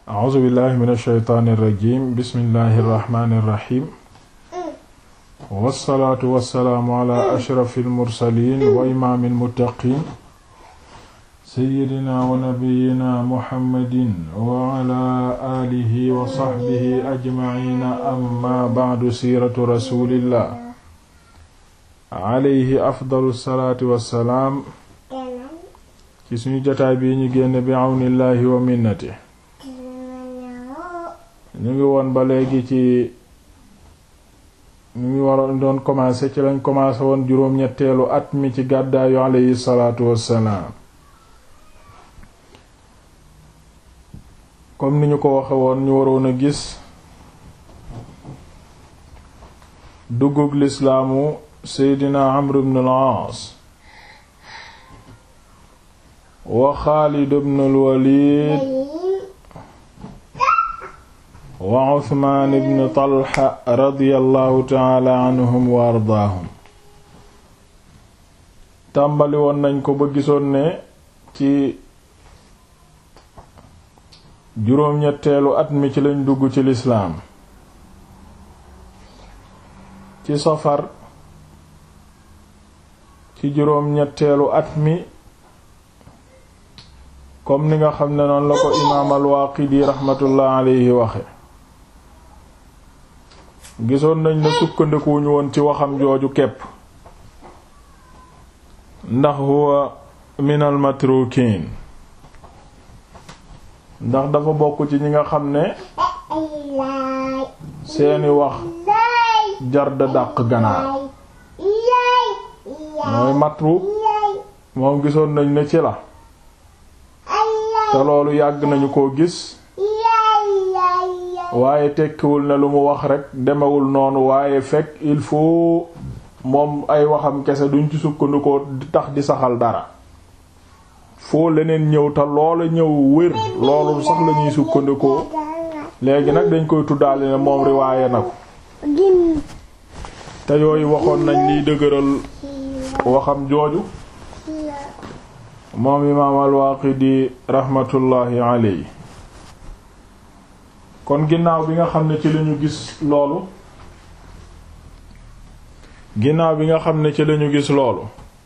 a'uuzu billahi min alsheytaani irrajim bismillahi irrahmani irrahim wassalaatu wassalaamu ala ashrafi almursalin wa imaami almuttaqin seyyidina wa nabiyina muhammadin wa ala aalihi wa saxbihi ajmaciina amma bacdu siiratu rasulillah alayhi afdalu salaatu wassalaam ci suñu jotaay bii ñu génn bi awnillahi wa minnati ñu ngi woon ba léegi ci ñu ngi waroon doon commencé ci lañ commencé woon juróom-ñetteelu at mi ci gàddaayu alayhi salaatu wassalaam comme ni ñu ko waxe woon ñu waroon a gis duggug lislaamu seydina amr ibn al-aas wa xaalid ibn al-walid wa Usmaan ibn Talha radiyallahu taala anhum wa ardaahum tàmbali woon nañ ko ba gisoon ne ci juróom-ñetteelu at mi ci lañ dugg ci lislaam ci safar ci juróom-ñetteelu at mi comme ni nga xam ne noonu la ko imaam al-Waaqidi raxmatullah alayhi waxe gisoon nañ ne sukkandikuwuñu woon ci waxam jooju kepp ndax huwa min al matrukin ndax dafa bokk ci ñi nga xam ne seeni wax jar da dàq ganaar mooy matruk moom gisoon nañ ne ci la te loolu yàgg nañu koo gis waaye tekkiwul ne lu mu wax rekk demewul noonu waaye fekk il faut moom ay waxam kese duñ ci sukkandikoo di tax di saxal dara foo leneen ñëw te loola ñëw wér loolu sax la ñuy sukkandikoo léegi nag dañ koy tuddaale ne moom riwaaye na ko te yooyu waxoon nañ liy dëgëral waxam jooju moom imaam al-Waaqidi raxmatullaahi alayhi kon ginnaaw bi nga xam ne ci lañu gis loolu ginnaaw bi nga xam ne ci lañu gis loolu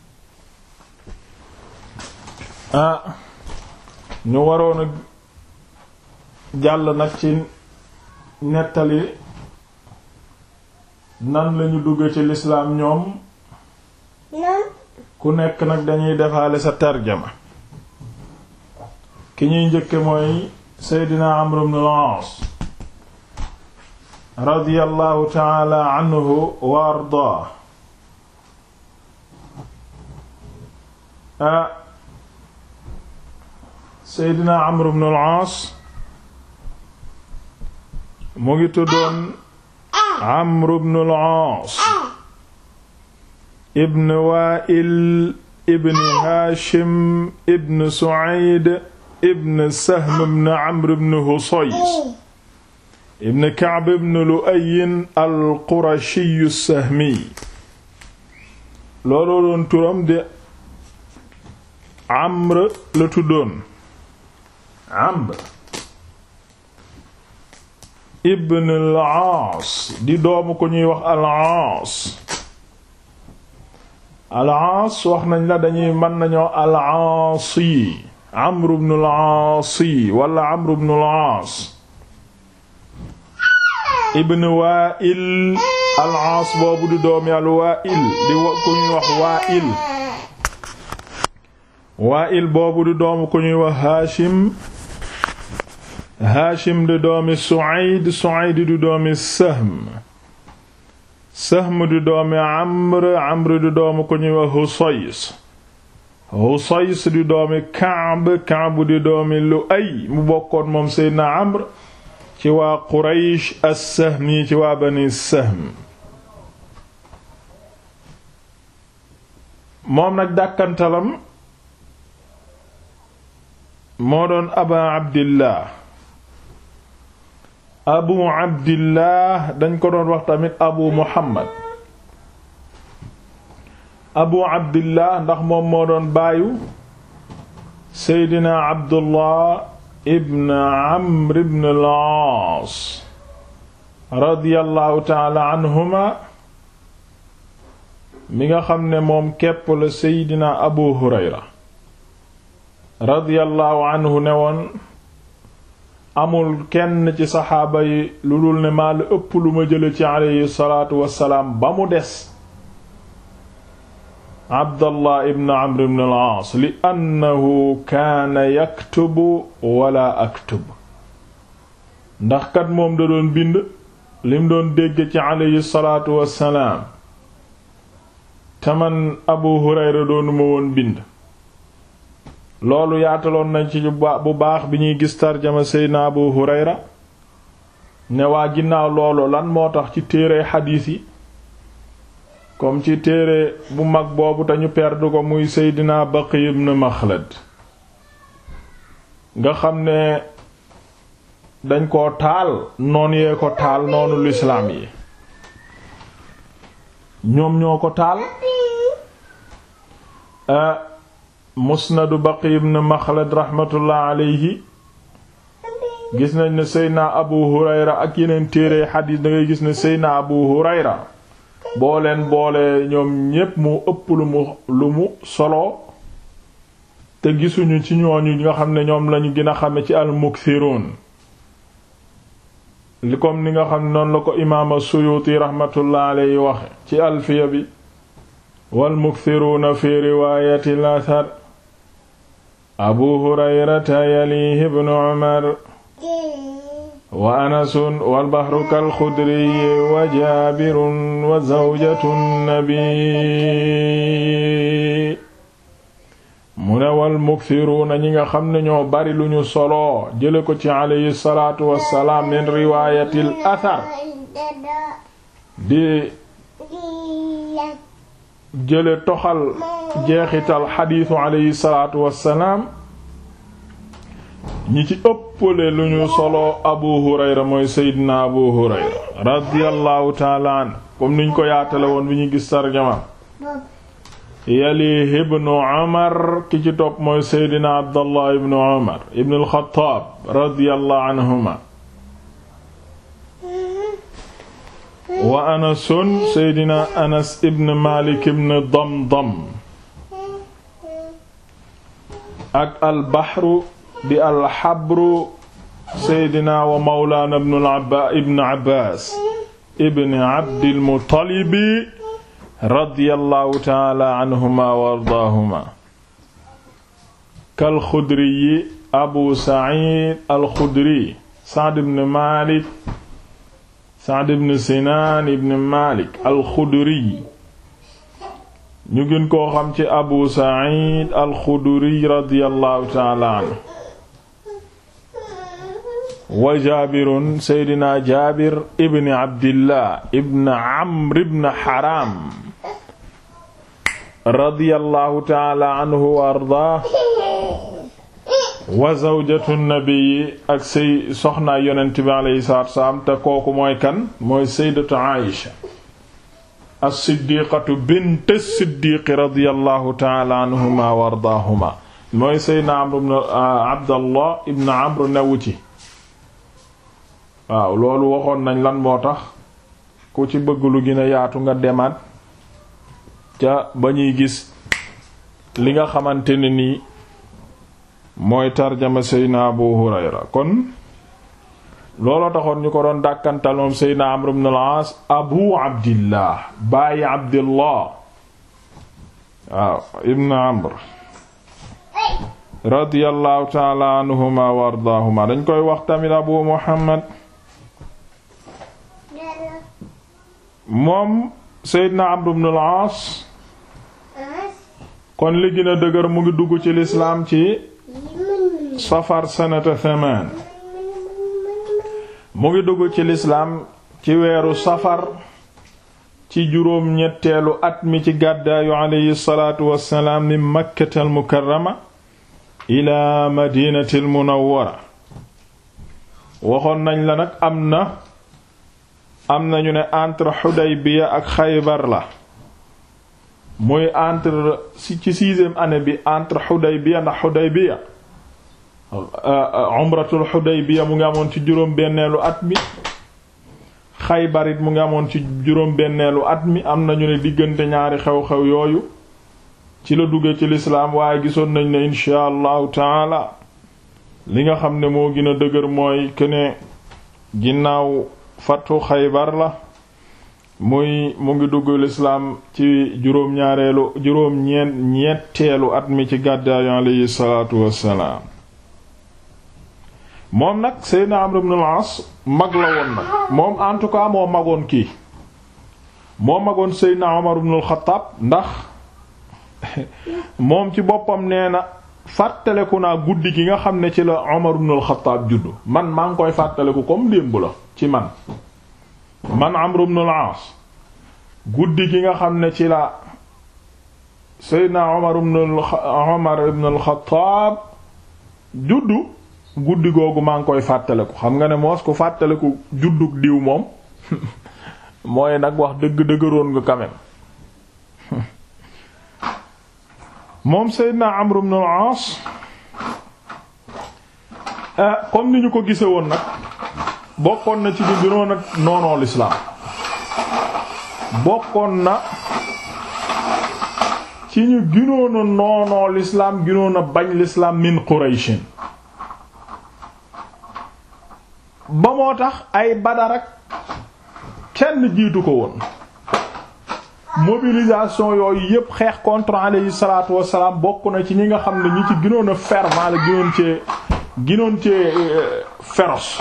ah ñu waroon a jàll nag ci nettali nan lañu dugg ci lislaam ñoom ku nekk nag dañuy defaale sa tarjama ki ñuy njëkke mooy seydina amr ibn al-aas radiyallahu taala anhu wa ardaa ah seydina amr ibn al-aas mu ngi tuddoon amr ibn al-aas ibn wa'il ibn haashim ibn su'ayd ibn sahm ibn amr ibn husays ibn Ka'b ibn Lu'ay al-Qurashi as-Sahmi looloo doon turam de Amr la tuddoon Amr ibn al-Aas di doomu ko ñuy wax al-Aas al-Aas wax nañ la dañuy mën nañoo al-Aasi Amr ibn al-Aasi wala Amr ibn al-Aas ibn Wa'il al-Aas boobu di doomi al-Wa'il di ku ñuy wax Wa'il Wa'il boobu di doomu ku ñuy wax Hashim Hashim di doomi Su'ayd Su'ayd di doomi Sahm Sahm di doomi Amr Amr di doomu ku ñuy wax Husays Husays di doomi Ka'b Ka'b di doomi Lu'ay mu bokkoon moom Seydina Amr ci waa Quraysh as-Sahmi ci waa Bani Sahm moom nag dàkkantalam moo doon Aba Abdillah Abu Abdillah dañ ko doon wax tamit Abu Muhammad Abu Abdillah ndax moom moo doon baayu Seydina Abdullah ibn amr ibn al-aas radiyallahu taala anhuma mi nga xam ne moom képp la seydina abu hurayra radiyallahu anhu ne woon amul kenn ci saxaaba yi lu dul ne maa la ëpp lu ma jële ci aleyhi salaatu wassalaam ba mu des abdallah ibn amr ibn al-aas li annahu kaana yaktubu wala aktub ndax kat moom da doon bind lim doon dégg ci aleyhi salaatu wassalaam taman abu hurayra doonu ma woon bind loolu yaataloon nañ ci bu baax bi ñuy gis tarjama seydna abu hurayra ne waa ginnaaw loolu lan moo tax ci téere xadiis yi comme ci téere bu mag boobu te ñu perdu ko muy seydina baqi ibn maxlad nga xam ne dañ ko taal noon yee ko taal noonu lislaam yi ñoom ñoo ko taal musnadu baqi ibn maxlad raxmatullah alayhi gis nañ ne seydna abu hurayra ak yeneen téere xadiis da ngay gis ne seydna abu hurayra boo leen boole ñoom ñépp mu ëpp lu mu lu mu solo te gisuñu ci ñooñu nga xam ne ñoom lañu gën a xame ci al-mukthiruun li comme ni nga xam ne noonu la ko imaam as-Suyuti rahmatullah alayhi waxe ci alfiya bi wal mukthiruuna fi riwaayati al-athar abu hurayrata yalihi ibnu umar wa anasun wal bahru kal xudri wa jaabirun wa zawjatu nabi mu ne wal mukthiruuna ñi nga xam ne ñoo bari lu ñu solo jële ko ci alayhi salaatu wassalaam min riwaayatil athar di jële toxal jeexital xadiisu alayhi salaatu wassalaam ñi ci ëppale lu ñu solo abu hurayra mooy seydina abu hurayra radiyallahu taala an comme niñ ko yaatale woon bi ñu gis tarjama yali ibnu umar ki ci topp mooy seydina abdallah ibnu umar ibnu alxataab radiyallahu anhuma wa anasun seydina anas ibn malik ibn damdam ak albaxru di alxabru seydina wa mawlaana ibn abbaas ibn abdil muttalibi radiyallahu taala anhuma wa ardaahuma kal xudri abu saciid al xudri sacd ibn maalik sacd ibn sinaan ibn maalik al xudri ñu gën koo xam ci abu saciid al xudri radiyallahu taala anhu wa jaabirun seydina jaabir ibn abdillah ibn amr ibn haram radiyallahu taala anhu wa ardaa wa zawjatu nabii ak say soxnaa yonent bi alayhi salaatu wassalaam te kooku mooy kan mooy sayyidatu Aïsha as-siddiqatu bint as-siddiq radiyallahu taala anhuma wa ardaahuma mooy sayyidina Amr ibn Abdallah ibn Amr newu ci waaw loolu waxoon nañ lan moo tax ku ci bëgg lu gën a yaatu nga demaat ca ba ñuy gis li nga xamante ne nii mooy tarjama seydna abu hurayra kon looloo taxoon ñu ko doon dàkkantal moom seydna amr ibn al-aas abu abdillah bàyyi abdillah waaw ibn amr radiyallahu taala anhuma wa ardaahuma dañ koy wax tamit abu muhammad moom seydna amr ibn al-aas kon li gën a dëgër mu ngi dugg ci lislaam ci safar sanata thaman mu ngi dugg ci lislaam ci weeru safar ci juróom ñetteelu at mi ci gàddaayu aleyhi salaatu wassalaam min makkatal mukarrama ila madinatil munawwara waxoon nañ la nag am na am nañu ne entre Xudaybiya ak Xaybar la muy entre ci sixième année bi entre Xudaybiya ndax Xudaybiya umratul Hudaybiya mu ngi amoon ci juróom benneelu at mi Xaybar it mu ngi amoon ci juróom benneelu at mi am nañu ne diggante ñaari xew-xew yooyu ci la dugge ci lislaam waaye gisoon nañ ne insha allahu taala li nga xam ne moo gën a dëgër mooy kene ginnaaw fatu Xaybar la muy mu ngi dugg lislaam ci juróom ñaareelu juróom ñeent ñetteelu at mi ci gàddaayu alayhi salaatu wassalaam moom nag Seydina Amr ibn al-As mag la woon nag moom en tout cas moo magoon kii moo magoon Seydina Umar ibn al-Khattab ndax moom ci boppam nee na fàttaleku naa guddi gi nga xam ne ci la Umar ibn al-Khattab juddu man maa ngi koy fàttaleku comme démb la ci man man Amr ibn al-As guddi gi nga xam ne ci la Seydina Umar ibn Umar ibn al-Khattab juddu guddi googu maa ngi koy fàttaliku xam nga ne moos ku fàttaliku juddug diw moom mooy nag wax dëgg dëgëroon nga quand même moom Seydina Amr ibn al-As comme ni ñu ko gise woon nag bokkoon na ci ñu gënoon ak noonoo lislaam bokkoon na ci ñu gënoon a noonoo lislaam gënoon a bañ lislaam min Qurayshin ba moo tax ay Badar ak kenn jiitu ko woon mobilisation yooyu yépp xeex contre alayhi salaatu wassalaam bokk na ci ñi nga xam ne ñi ci ginoon a fervent la ginoon cee ginoon cee féroce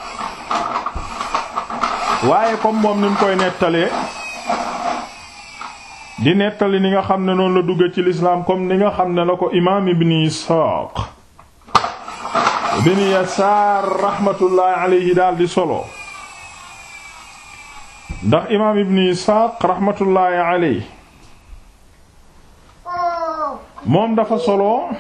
waaye comme moom ni mu koy nettalee di nettali ni nga xam ne noonu la dugge ci l'islam comme ni nga xam ne la ko imaam ibn Isaaq ibn Yasaar rahmatullahi alayhi daal di solo ndax imaam ibn Isxaaq raxmatullaahi aley moom dafa solo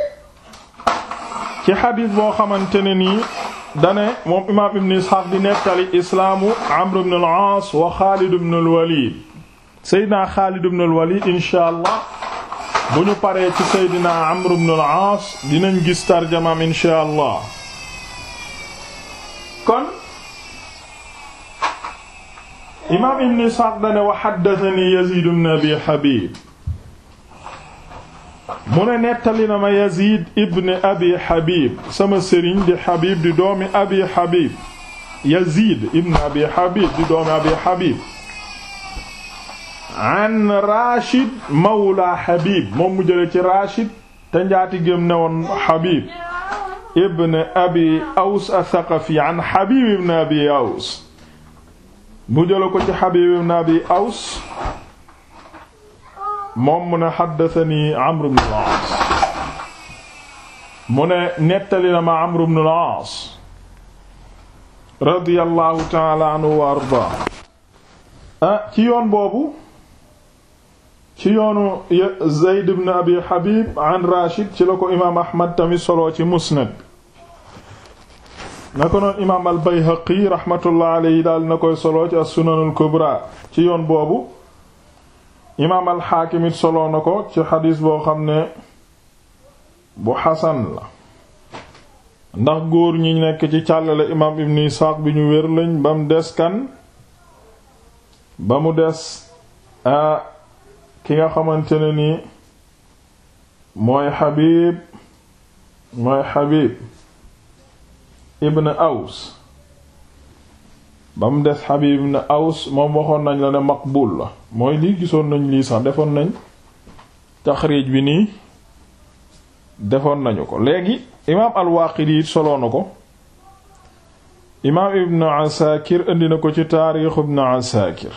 ci xadiis boo xamante ne nii dane moom imaam ibn Isxaaq di nettali islaamu Amr ibn al-Aas wa Xaalid ibn al-Walid Seydina Xaalid ibn al-Walid inshaa Allah bu ñu paree ci Seydina Amr ibn al-Aas dinañ gis tarjamaam inshaa Allah kon imaam ibn Isxaaq dane wa haddathani Yaziid ibn Abi Habiib mu ne nettali na ma Yaziid ibn Abi Habiib sama sëriñ di Habiib di doomi Abi Habiib Yaziid ibn Abi Habiib di doomi Abi Habiib an Rashid mawla Habib moom mu jële ci Rashid te njaati gém ne woon Habib ibn Abi Aws ath-Thaqafi an Habib ibn Abi Aws mu jële ko ci Habib ibn Abi Aws moom mu ne haddathani Amr ibn al-As mu ne nettali na ma Amr ibn al-As radiyallahu ta'ala anhu wa ardaa ah ci yoon boobu ci yoonu Zayd ibn Abi Habib an Rashid ci la ko imaam Ahmad tamit solo ci Musnad na ko noon imaam al-Bayhaqi rahmatullah alayhi daal na koy solo ci as-Sunan al-Kubra ci yoon boobu imaam al-Hakim it solo na ko ci xadiis boo xam ne bu xasan la ndax góor ñi nekk ci càllale imaam Ibn Isaaq bi ñu wér lañ ba mu des kan ba mu des a ki nga xamante ne ni mooy Habib mooy Habib ibn Aws ba mu des Habib ibn Aws moom waxoon nañ la ne maqbul la mooy lii gisoon nañ lii sax defoon nañ taxriij bi nii defoon nañu ko léegi imaam al-Waaqidi soloo na ko imaam ibn Asakir indi na ko ci taarix ibn Asakir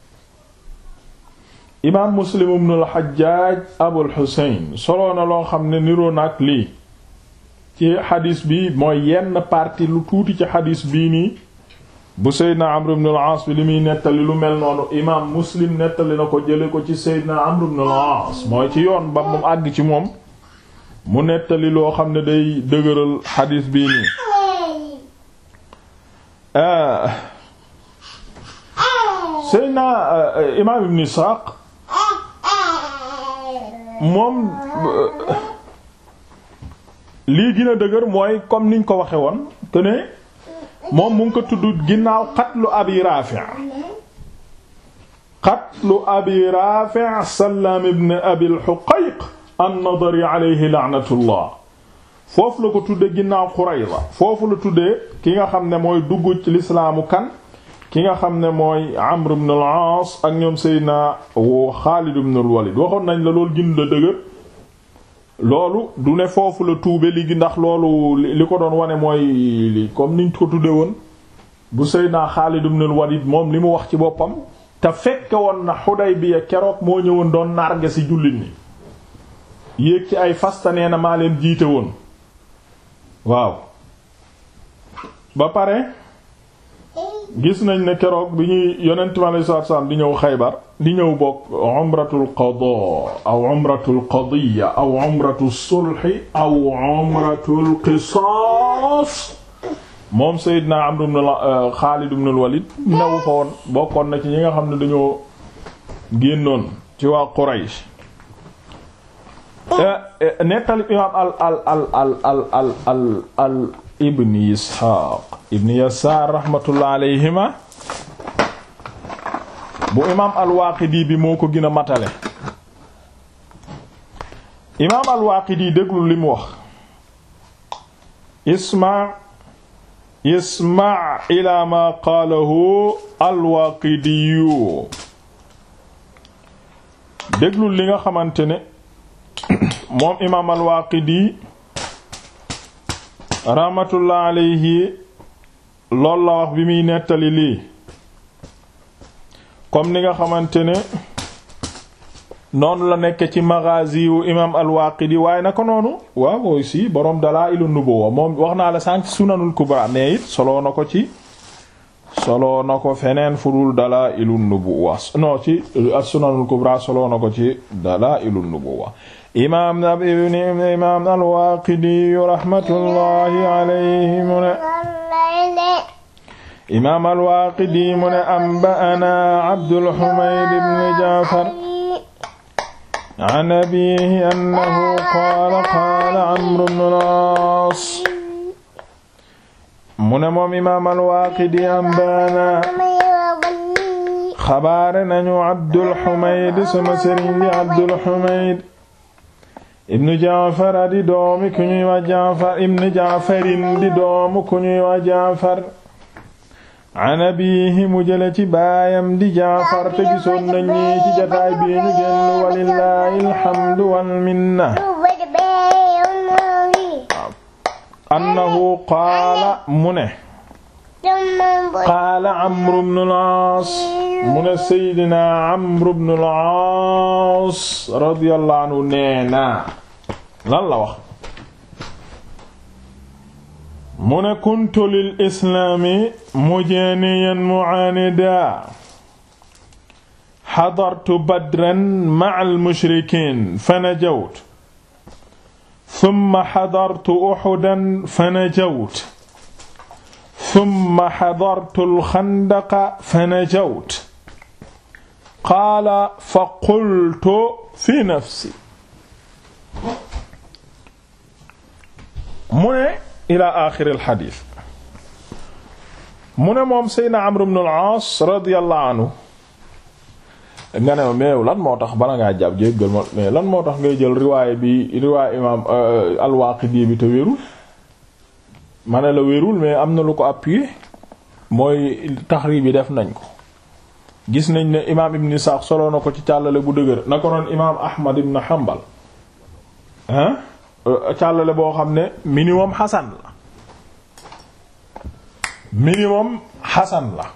imaam Muslim ibn al-Hajjaj Abul Husayn soloo na loo xam ne niroo na ak lii ci xadis bi mooy yenn partie lu tuuti ci xadis bii nii bu Seydina Amr ibn al-Aas bi li muy nettali lu mel noonu imaam Muslim nettali na ko jële ko ci Seydina Amr ibn al-Aas mooy ci yoon ba mu àgg ci moom mu nettali loo xam ne day dëgëral xadis bii nii Seydina imaam Ibn Isaaq moom lii gën a dëgër mooy comme niñ ko waxe woon que ne moom mu ngi ko tudd ginnaaw qatlu abi Rafi' qatlu abi Rafi' Sallaam ibn abi al-Huqayq an-Nadari alayhi la'natullah foofu la ko tudde ginnaaw Qurayza foofu la tuddee ki nga xam ne mooy dugg ci lislaamu kan ki nga xam ne mooy Amr ibn al-Aas ak ñoom Seydina Xaalid ibn al-Walid waxoon nañ la loolu gën la dëgër loolu du ne foofu la tuube li ndax loolu li ko doon wane mooy li comme niñ ko tudde woon bu Seydina Xaalid ibn al-Walid moom li mu wax ci boppam te fekke woon na Xudaybiya keroog moo ñëwoon doon narge ci jullit ñi yéeg ci ay fasta nee na maa leen jiite woon waaw ba pare gis nañ ne keroog bi ñuy yonent mi alayhi salaatu salaam di ñëw Xaybar di ñëw bokk umratul qadaa aw umratul qadiya aw umratul sulhi aw umratul qisaas moom Seydina Amr ibn Xaalid ibn al-Walid newu fa woon bokkoon na ci ñi nga xam ne dañoo génnoon ci waa Quraysh nettali imaam al al al al al al al al ibn Isxaaq ibn Yasaar rahmatullah alayhima bu imaam al-Waaqidi bi moo ko gën a matale imaam al-Waaqidi déglu li mu wax isma isma ila ma qaalahu al-Waaqidiyu déglu li nga xamante ne moom imaam al-Waaqidi rahmatullah alayhi loolu la wax bi muy nettali lii comme ni nga xamante ne noonu la nekk ci maghazi wu imaam al-Waaqidi waaye naka noonu waaw aussi boroom Dalaa'ilun Nubuwwa moom wax naa la sànq Sunanul Kubra mais it soloo na ko ci soloo na ko feneen fudul Dalaa'ilun Nubuwwa non ci Sunanul Kubra soloo na ko ci Dalaa'ilun Nubuwwa imaam ibn imaam al-Waaqidi rahmatullahi alayhi mu ne imaam al-Waaqidi mu ne anba'anaa Abdul Humayd ibn Ja'far an abiihi annahu qaala qaala Amr ibn al-Aas mu ne moom imaam al-Waaqidi anba'anaa xabaare nañu Abdul Humayd sama sëriñ di Abdul Humayd ibnu jaafar di doomi ku ñuy wax jaafar ibnu jaafarin di doomu ku ñuy wax jaafar an abiihi mu jële ci baayam di jaafar te gisoon nañ ñi ci jataay bii ñu génn walillaahi alhamdu wal minna annahu qaala mu ne qaala amru bnu al-aas mu ne seydina amru bnu al-aas radiyallahu anhu neena lan la wax mu ne kuntu lil islaami mujaaniyan mu'aanida xadartu badran ma'al mushrikiin fanajawtu summa xadartu uxudan fanajawtu summa xadartu alxandaqa fanajawtu qaala fa qultu fi nafsi mu ne ila axiri alxadiis mu ne moom Seydina Amr ibn al-Aas radiyallahu anhu nga ne ma mais lan moo tax bala ngaa jàpp jéggal ma mais lan moo tax ngay jël riwaay bi riwaay imaam al-Waaqidi bi te wérul ma ne la wérul mais am na lu ko appuyé mooy taxriib bi def nañ ko gis nañ ne imaam Ibn Isaaq soloo na ko ci càllale bu dëgër na ko noon imaam Ahmad ibn Hanbal hein càllale boo xam ne minimum xasan la minimum xasan la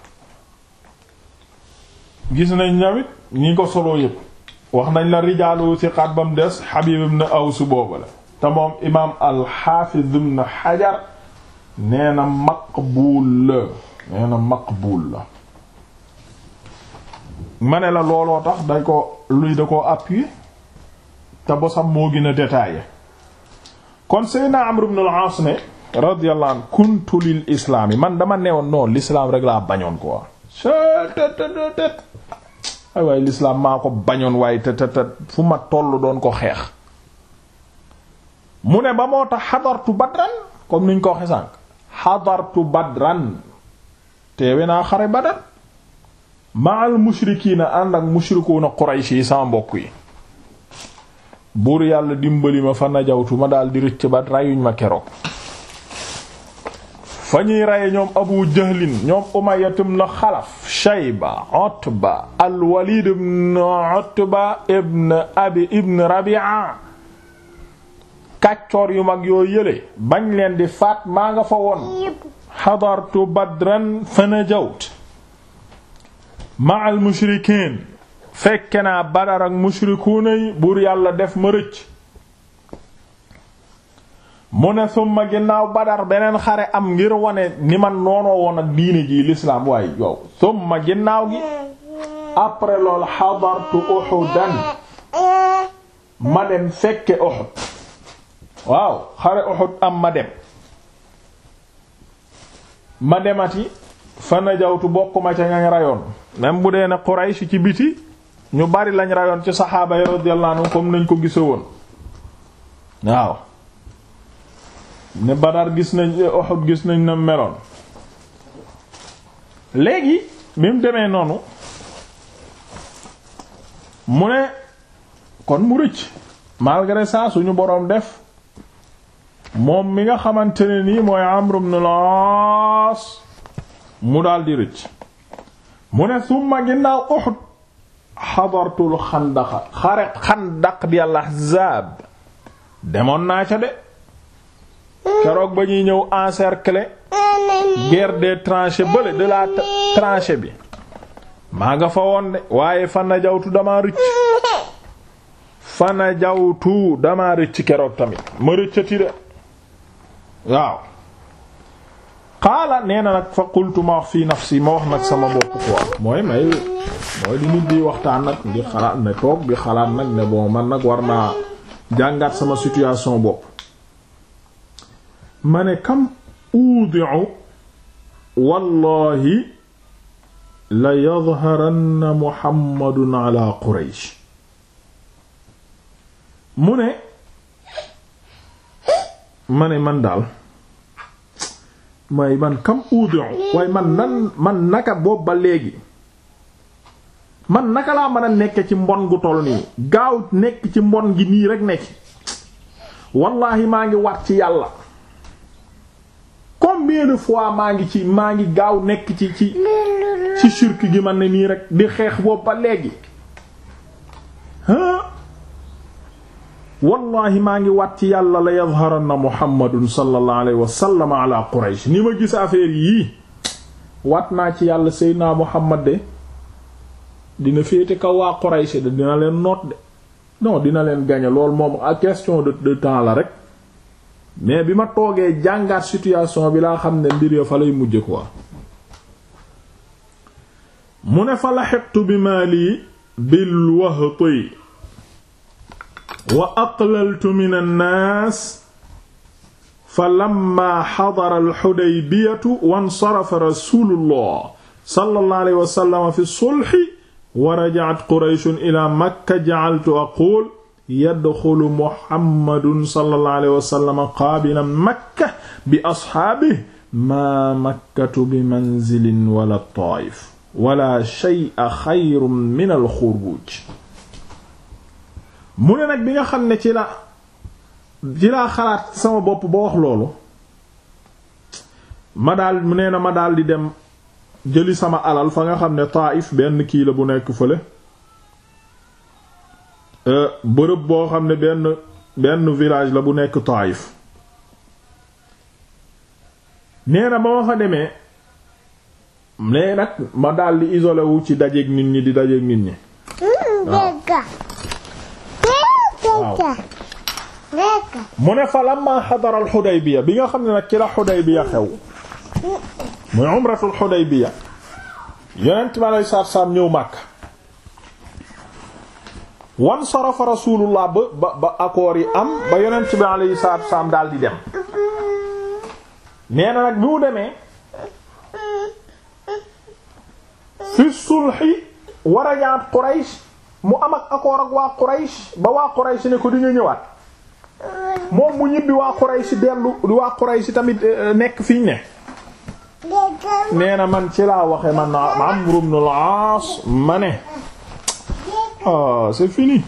gis nañ ñawit ñi ko solo yëpp wax nañ la rijaalu siqaat ba mu des Habib ibn Aws booba la te moom imaam al-Hafiz ibn Hajar nee na maqbuul la nee na maqbuul la ma ne la looloo tax dañ ko luy da koo appuyer te bosam moo gën a détaillé kon Seydina Amr ibn al-As ne radiyallahu anhu kuntu lil islaam yi man dama newoon non l'islam rek laa bañoon quoi tet ay waaye l'islam maa ko bañoon waaye te te te fu ma toll doon ko xeex mu ne ba moo tax xadartu badran comme niñ ko waxe sànq xadartu badran teewe naa xare badar ma'al mushrikiina ànd ak mushrikuuna Quraysh yi sama mbokk yi buur yàlla dimbali ma fa najawtu ma daal di rëcc ba rayuñ ma keroog fa ñuy raye ñoom abu jahlin ñoom Umayya ibn Xalaf Shayba Utba al-Walid ibn Utba ibn Abi ibn Rabi'a kàccoor yu mag yoo yële bañ leen di faat maa nga fa woon xadartu badran fa najawt ma'al mushrikiin fekke naa badar ak mushrikuuna yi buur yàlla def ma rëcc mu ne summa ginnaaw badar beneen xare am ngir wane ni man noonoo woon ak diine ji l'islam waaye yow summa ginnaaw gi après loolu xadartu uhudan ma dem fekke uhud waaw xare uhud am ma dem ma demati fa najawtu bokkuma ca ñañ rayoon même bu dee ne Quraysh ci biti ñu bari lañ rayoon ci saxaaba yi radiyallahu anhum comme nañ ko gise woon waaw ne Badar gis nañ Uhud gis nañ na meloon léegi bi mu demee noonu mu ne kon mu rëcc malgré ça suñu boroom def moom mi nga xamante ne nii mooy Amr ibn al-As mu daal di rëcc mu ne summa ginnaaw Uhud xadartul xandaqa xare xandaq di al-Ahzab demoon naa ca de keroog ba ñuy ñëw encercler guerre des tranchées bële de la tranchée bi maa nga fa woon de waaye fana jawtu dama rëcc fana jawtu dama rëcc keroog tamit ma rëccati de waaw xaala nee na nag fa qultu ma wax fii nafsi ma wax nag sama bopp quoi mooy may mooy di nit di waxtaan nag di xalaat ne toog di xalaat nag ne bon man nag war naa jàngaat sama situation bopp ma ne kam uudi'u wallahi la yadharanna muhammadun ala quraysh mu ne ma ne man daal may man kam uudi'u waaye man nan man naka boobu ba léegi man naka laa mën a nekk ci mbon gu toll nii gaaw nekk ci mbon gi nii rek nekk wallahi maa ngi wat ci yàlla combien de fois maa ngi ci maa ngi gaaw nekk ci ci ci shirk gi man ne nii rek di xeex boobu ba léegi ah wallahi maa ngi wat ci yàlla la yadharanna muhammadun sallallahu alayhi wa sallam ala quraysh ni ma gis affaire yii wat naa ci yàlla seydina muhammad de dina féete kaw waa quraysh de dina leen noot de non dina leen gagner loolu moom a question de de temps la rek mais bi ma toogee jàngaat situation bi laa xam ne mbir ya fa lay mujj quoi mu ne fa laxiqtu bi maali bil wahti wa aqlaltu min annaas fa lamma xadara alxudaybiyatu wansarafa rasulullah sallallahu alayhi wa sallam fi sulhi wa raja'at qurayshun ila makka ja'altu aqul yadxulu muhammadun sallallahu alayhi wa sallam qaabilan makka bi asxaabihi maa makkatu bi manzilin wala taayif wala shay'a xayrun min alxuruuj mu ne nag bi nga xam ne ci la ci laa xalaat sama bopp ba wax loolu ma daal mu nee na ma daal di dem jëli sama alal fa nga xam ne taayif benn kii la bu nekk fële bërëb boo xam ne benn benn village la bu nekk Taayif nee na ba ma fa demee nee nag ma daldi isolé wu ci dajeek nit ñi di dajeek nit ñi waaw mu ne fa lamma xadara al Xudaybiya bi nga xam ne nag ci la Xudaybiya xew muy umratul Xudaybiya yonent bi alayhi salaatu salaam ñëw Makka wan sarafa rasulullah ba ba ba accords yi am ba yonent bi alayhi salaatu wasalaam daal di dem nee na nag bi mu demee fi sulhi war a ñaat Quraysh mu am ak accord ak waa Quraysh ba waa Quraysh ne ko di nga ñëwaat moom mu ñibbi waa Quraysh dellu waa Quraysh tamit nekk fiñ ne nee na man ci laa waxe man Amr ibn al-As ma ne ah c'est fini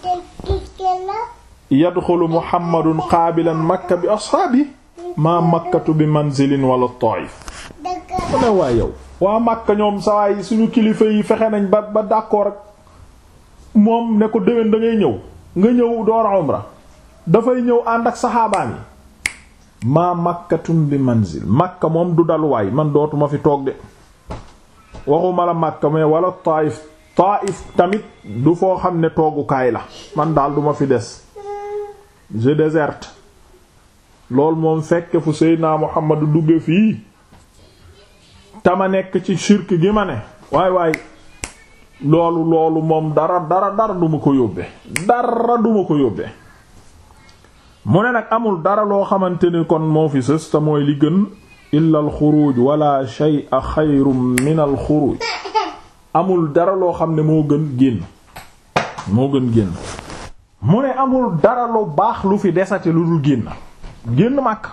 yadxulu Muhammadun qaabilan Makka bi ashaabi maa makkatu bi manzilin wala Taif mu ne waa yow waa Makka ñoom sawaay suñu kilifa yi fexe nañ ba ba d'accord ak moom ne ko déwén da ngay ñëw nga ñëw door umra dafay ñëw ànd ak saxaabaan yi maa makkatun bi manzil makka moom du daluwaay man dootuma fi toog de waxuma la makka mais wala taif taif tamit du foo xam ne toogukaay la man daal duma fi des je déserte loolu moom fekke fu seydinaa muhammadu dugge fii tama nekk ci shirk gi ma ne waay waay loolu loolu moom dara dara dara duma ko yóbbe dara duma ko yóbbe mu ne nag amul dara loo xamante ni kon moo fi sës te mooy li gën illa al xuruj wala shay'a xayrun min al xuruj amul dara loo xam ne moo gën génn moo gën génn mu ne amul dara lu baax lu fi desate lu dul génn génn màkk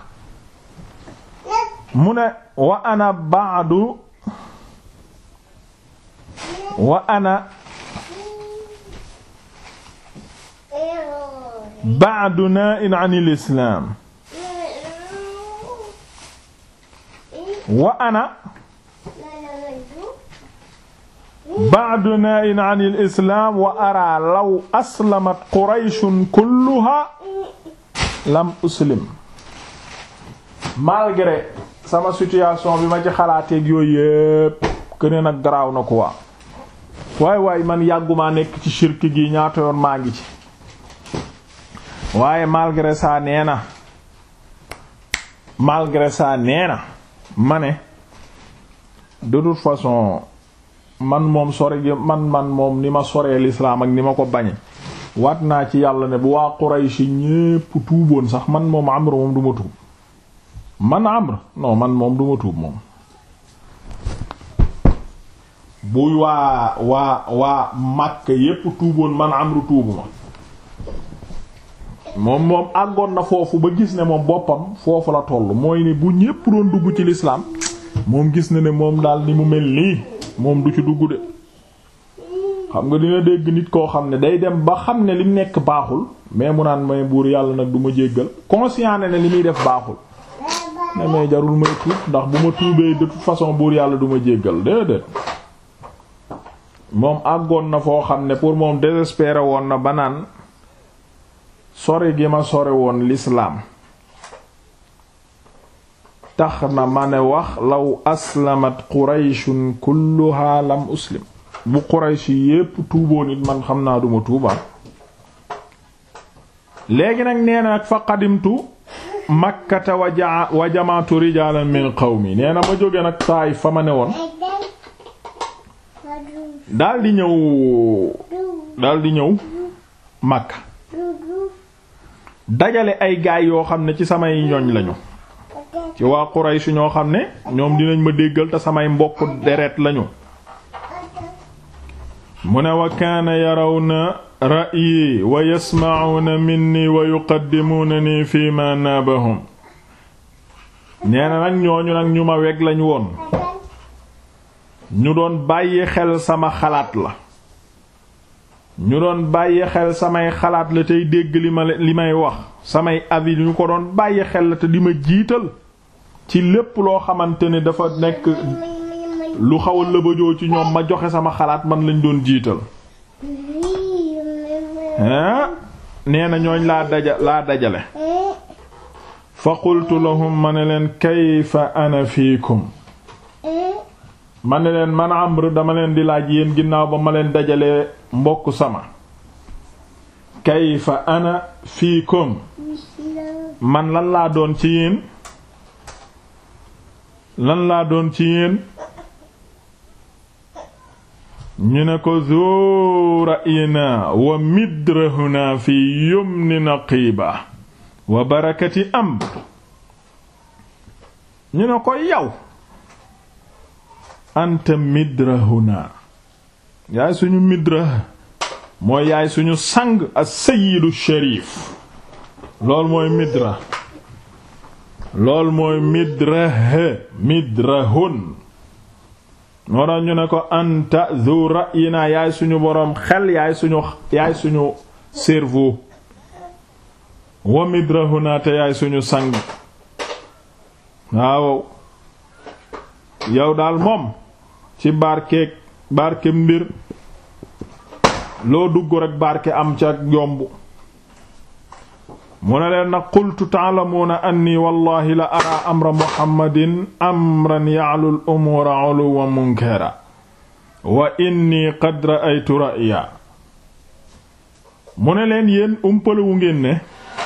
mu ne wa ana ba'du wa ana ba'du naa'in 'an al-islaam wa ana ba'du naa'in 'an al-islaam wa araa law aslamat qurayshun kulluhaa lam uslim malgré sama situation bi ma ci xalaateeg yooyu yépp këne nag garaaw na quoi waay waay man yàggumaa nekk ci shirk gi ñaata yoon maa ngi ci waaye malgré ça nee na malgré ça nee na ma ne de toute façon man moom sore gi man man moom ni ma soree l'islam ak ni ma ko bañe waat naa ci yàlla ne bu waa Quraysh ñépp tuuboon sax man moom Amr moom du ma tuub man Amr non man moom du ma tuub moom buy waa waa waa Makka yépp tuuboon man Amr tuubu ma moom moom àggoon na foofu ba gis ne moom boppam foofu la toll mooy ne bu ñépp doon dugg ci l'islam moom gis na ne moom daal ni mu mel nii moom du ci dugg de xam nga dina dégg nit koo xam ne day dem ba xam ne li mu nekk baaxul mais mu naan may buur yàlla nag du ma jéggal conscient ne li muy def baaxul ne may jarul may tuub ndax bu ma tuubee de toute façon buur yàlla du ma jéggal déedéet moom àggoon na foo xam ne pour moom désespéré woon na ba naan sore gi ma sore woon l'islam tax na ma ne wax law aslamat qurayshun kulluha lam uslim bu quraysh yépp tuuboo nit man xam naa duma tuuba léegi nag nee na nag fa qadimtu makkata wa jamaatu rijalan min qawmi nee na ma jóge nag taay fa ma ne woon daldi ñëw daldi ñëw makka dajale ay gaay yoo xam ne ci samay ñoñ lañu ci waa Quraysh ñoo xam ne ñoom dinañ ma déggal te samay mbokk deret lañu mu ne wa kaana yarawna ra'yi wa yasma'una minni wa yuqaddimunani fi ma naabahum nee na nag ñooñu nag ñu ma weg lañ woon ñu doon bàyyi xel sama xalaat la ñu doon bàyyi xel samay xalaat la tey dégg li ma li may wax samay avis ñu ko doon bàyyi xel la te di ma jiital ci lépp loo xamante ne dafa nekk lu xaw a lëbëjoo ci ñoom ma joxe sama xalaat man lañ doon jiital ah nee na ñooñ laa daja laa dajale fa qultu lahum ma ne leen kayfa ana fiikum ma ne leen man Amr dama leen di laaj yéen ginnaaw ba ma leen dajalee mbokk sama kayfa ana fiikum man lan laa doon ci yéen lan laa doon ci yéen ñu ne ko zu ra'yina wa midrahuna fi yumni naqiba wa barakati amr ñu ne ko yow anta midrahuna yaay suñu midrah mooy yaay suñu sang as-sayyidu sharif lool mooy midra lool mooy midrah midrahun moo tax ñu ne ko anta zu ra'yina yaay suñu boroom xel yaay suñu yaay suñu cerveau wa midrahuna te yaay suñu sang waaw yow daal moom ci barkeeg barke mbir loo dugg rek barke am ca yomb mu ne leen nag qultu ta'lamuuna anni wallahi la ara amra muhammadin amran ya'lu al-umuura 'uluwwan munkara wa inni qad ra'aytu ra'ya mu ne leen yéen umpalewu ngeen ne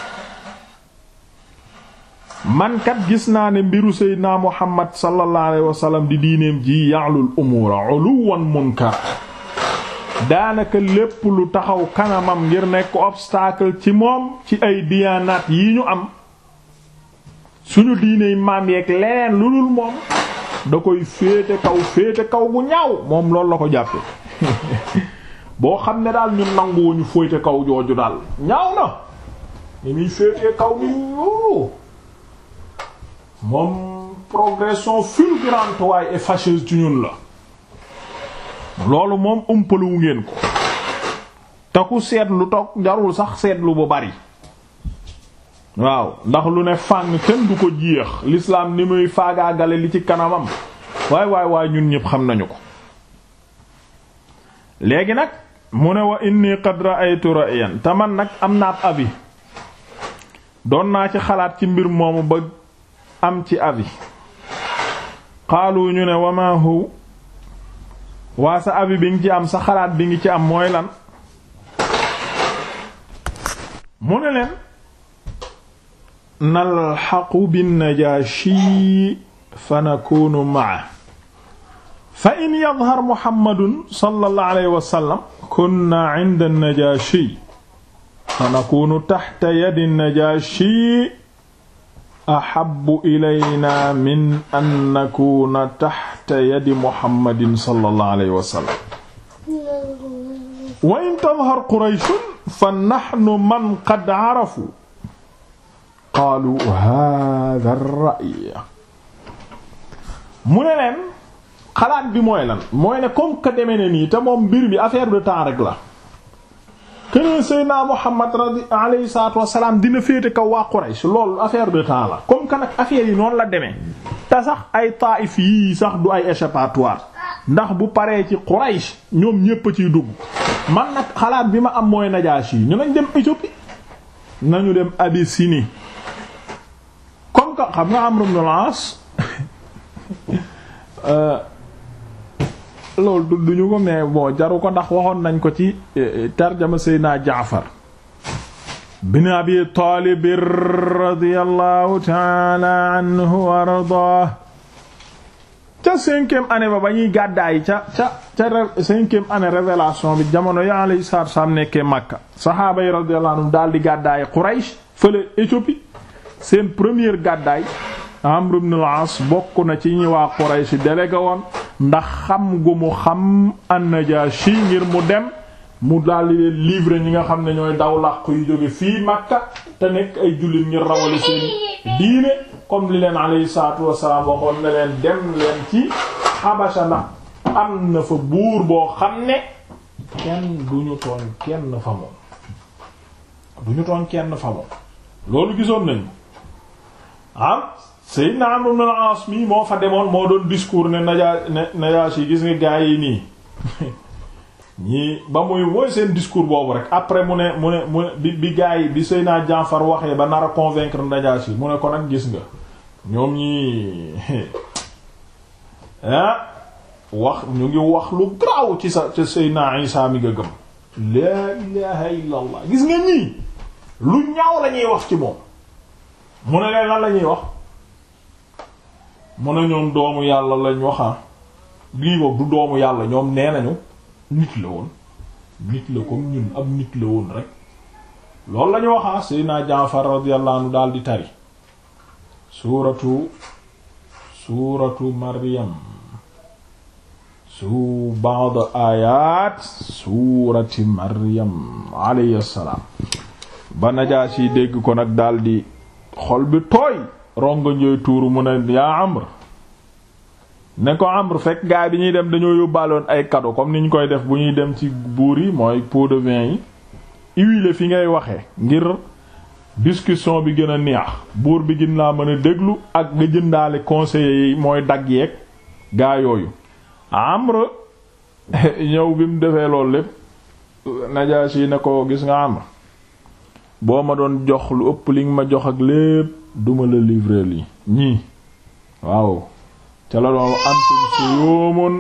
man kat gis naa ne mbiru seydina muhammad sallallahu alayhi wa sallam di diineem ji ya'lu al-umuura 'uluwwan munkara daanaka lépp lu taxaw kanamam ngir nekk obstacle ci moom ci ay diyaanaat yi ñu am suñu diiney maam yeeg leneen lu dul moom da koy féete kaw féete kaw bu ñaaw moom loolu la ko jàppe boo xam ne daal ñun nanguwuñu féete kaw jooju daal ñaaw na ni muy féete kaw ni yoo moom progression fulgurante waaye et fâcheuse ci ñun la loolu moom umpaluwu ngeen ko te ku seetlu toog jarul sax seetlu bu bari waaw ndax lu ne fàng kenn du ko jeex l'islam ni muy faagaagale li ci kanamam waay waay waay ñun ñëpp xam nañu ko léegi nag mu ne wa inni qad ra'aytu ra'yan te man nag am naa ab avis doon naa ci xalaat ci mbir moomu ba am ci avis xaalu ñu ne wa ma hu waa sa abi bi ngi ci am sa xalaat bi ngi ci am mooy lan mu ne leen nalxaqu binnajashi fa nakunu maa fa in yadhar muhammadun sallallahu alayhi wa sallam kunna inda najashi fa nakunu taxta yadi najashi ahabbu ilayna min an nakuna taxta yadi muhammadin sallallahu alayhi wa sallam wa in tadhar qurayshun fa naxnu man qad arafu qaalu hada ar-ra'y mu ne leen xalaat bi mooy lan mooy ne comme que demee ne nii te moom mbir bi affaire de temps rek la keneen Seydina Muhammad radi alayhi salaatu wassalaam dina féete kaw waa Quraysh loolu affaire de temps la comme que nag affaire yi noonu la demee te sax ay Taif yii sax du ay échappatoire ndax bu paree ci Quraysh ñoom ñépp a ciy dugg man nag xalaat bi ma am mooy Najaashi ñu nañ dem Éthiopie nañu dem Abyssinie comme que xam nga Amr ibn al-As loolu tudduñu ko mais bon jaru ko ndax waxoon nañ ko ci tarjama Seydina Jaafar bin Abi Taalib radiyallahu ta'ala anhu wa ardaah ca cinquième année ba ba ñuy gàddaay ca ca ca cinquième année révélation bi jamono ya alayhi salaatu wassalaam nekkee Makka saxaaba yi radiyallahu anhum daal di gàddaay Quraysh fële Éthiopie seen première gàddaay Amr ibn al-As bokk na ci ñi waa Quraysh délégué woon ndax xam gu mu xam an-Najashi ngir mu dem mu daldi leen livrer ñi nga xam ne ñooy daw làqu yu jóge fii Makka te nekk ay jullit ngir rawale seen diine comme li leen alayhi salaatu wassalaam waxoon ne leen dem leen ci Habasha ndax am na fa buur boo xam ne kenn duñu tooñ kenn fa moom duñu tooñ kenn fa moom loolu gisoon nañu am Seydina Amr ibn al-As mi moo fa demoon moo doon discours ne Naja ne Najaasi gis nga gaa yi nii ñii ba muy mooy seen discours boobu rek après mu ne mu ne mu ne bi bi gaa yi bi Seydina Jaafar waxee ba nar a convaincre Najaasi mu ne ko nag gis nga ñoom ñii ah wax ñu ngi wax lu garaaw ci sa ca Seydina Isaa mi nga gëm laa ilaha illa allah gis nga ñii lu ñaaw la ñuy wax ci moom mu ne leen lan la ñuy wax mu ne ñoom doomu yàlla lañ waxa lii boobu du doomu yàlla ñoom nee nañu nit la woon nit la comme ñun ab nit la woon rek loolu la ñu waxa Seydina Jaafar radiyallahu anhu daal di tari suuratu suuratu Maryam su ba'd ayat suurati Maryam alayhi salaam ba Najaasi dégg ko nag daldi xol bi tooy rongo njooy tuuru mu ne yaa Amr ne ko Amr fekk gaay bi ñuy dem dañoo yóbbaaloon ay cadeau comme ni ñu koy def bu ñuy dem ci buur yi mooy pot de vin yi huile fi ngay waxe ngir discussion bi gën a neex buur bi gën laa mën a déglu ak nga jëndaale conseillers yi mooy dagg yeeg gaa yooyu Amr ñëw bi mu defee loolu lépp Najaasi ne ko gis nga Amr boo ma doon jox lu ëpp li nga ma jox ak lépp duma la livrer lii ñii waaw ca la doon antum suyumun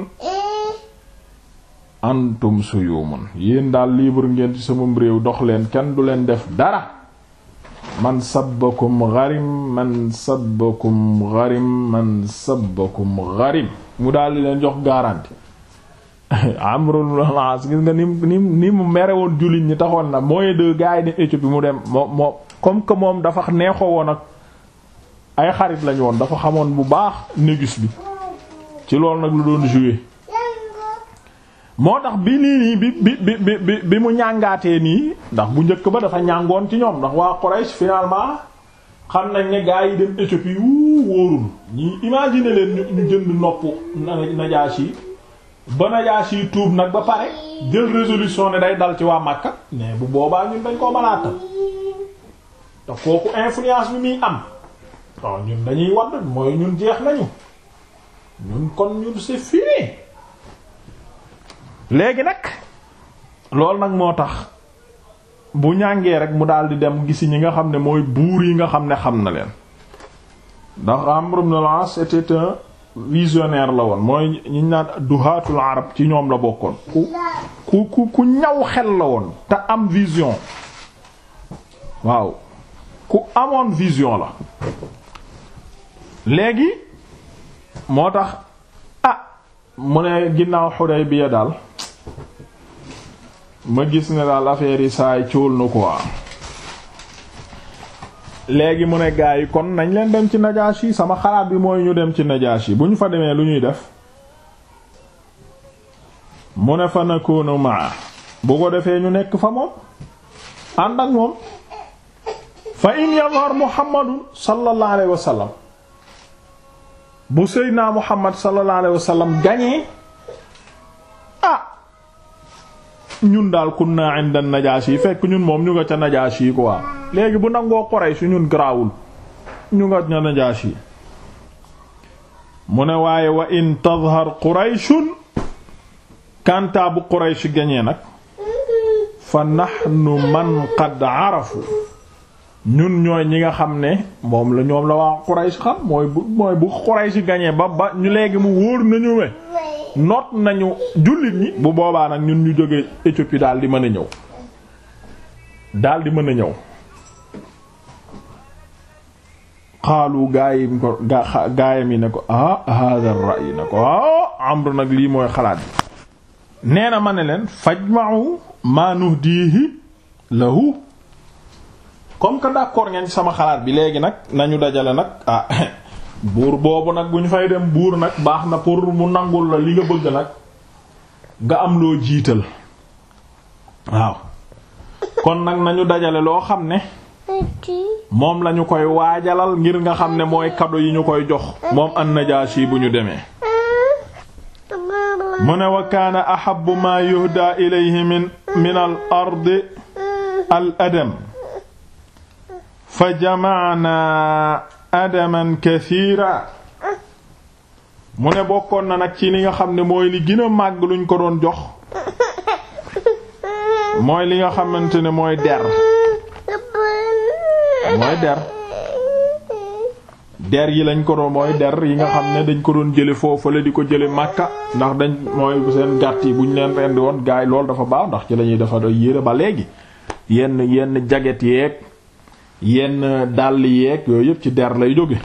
antum suyumun yéen daal libre ngeen ci sama réew dox leen kenn du leen def dara man sabbakum gharim man sabbakum gharim man sabbakum gharim mu daal di leen jox garantie Amrul As gis nga ni ni ni mu mere woon jullit ñi taxoon na mooy de gars yi ne Éthiopie mu dem moo moo comme que moom dafa neexoo woon ak ay xarit lañu woon dafa xamoon bu baax négus bi ci loolu nag lu doon jouer moo tax bi nii nii bi bi bi bi bi mu ñàngaatee nii ndax bu njëkk ba dafa ñàngoon ci ñoom ndax waa Quraysh finalement xam nañ ne gars yi dem Éthiopie wu wóorul ñi imaginer leen ñu jënd nopp Najaasi ba Najaasi tuub nag ba pare jël résolution ne day dal ci waa Makka mais bu boobaa ñun dañ koo malaatal te kooku influence bi muy am waaw ñun dañuy wadd mooy ñun jeex nañu ñun kon ñun c'est fini léegi nag loolu nag moo tax bu ñàngee rek mu daal di dem gisi ñi nga xam ne mooy buur yi nga xam ne xam na leen ndax Amr ibn al-As était un visionnaire la woon mooy ñi naan duhaatul arab ci ñoom la bokkoon ku ku ku ñaw xel la woon te am vision waaw ku amoon vision la léegi moo tax ah mu ne ginnaaw Hudaybiya daal ma gis ne daal affaire yi saay cóol na quoi léegi mu ne gaa yi kon nañ leen dem ci Najaashi sama xalaat bi mooy ñu dem ci Najaashi bu ñu fa demee lu ñuy def mu ne fa nakunu maa bu ko defee ñu nekk fa moom ànd ak moom fa in yazhar Muhammadun sallallahu alayhi wa sallam bu Seydina Muhammad sallallahu alayhi wa sallam gañee ah ñun daal kunna inda Najaashi fekk ñun moom ñu nga ca Najaashi quoi léegi bu nangoo Quraysh ñun garaawul ñu nga ca Najaashi mu ne waaye wa in tadhar Qurayshun kanta bu Quraysh gañee nag fa nahnu man qad arafu ñun ñooy ñi nga xam ne moom la ñoom la waa Quraysh xam mooy bu mooy bu Quraysh gañee ba ba ñu léegi mu wóor nañu we noot nañu jullit ñi bu boobaa nag ñun ñu jóge Éthiopie daal di mën a ñëw daal di mën a ñëw xaalu gaayim ko gaayam yi ne ko ah hada ar-ra'y ne ko ah Amr nag lii mooy xalaat bi nee na ma ne leen fajma'u ma nuhdihi lahu comme que d'accord ngeen ci sama xalaat bi léegi nag nañu dajale nag ah buur boobu nag bu ñu fay dem buur nag baax na pour mu nangul la li nga bëgg nag nga am loo jiital waaw kon nag nañu dajale loo xam ne moom lañu koy waajalal ngir nga xam ne mooy cadeau yi ñu koy jox moom an-Najaashi bu ñu demee mu ne wa kaana ahabbu ma yuhda ilayhi min min al ardi al adam fa jama'na adaman kathira mu ne bokkoon na nag ci li nga xam ne mooy li gën a màgg luñ ko doon jox mooy li nga xamante ne mooy der mooy der der yi lañ ko doon mooy der yi nga xam ne dañ ko doon jële foofu la di ko jële Makka ndax dañ mooy seen gàtt yi bu ñu leen rendi woon gaay loolu dafa baax ndax ci lañuy dafa doy yére ba léegi yenn yenn jaget yeeg yenn dàll yeeg yooyu yëpp ci der lay jóge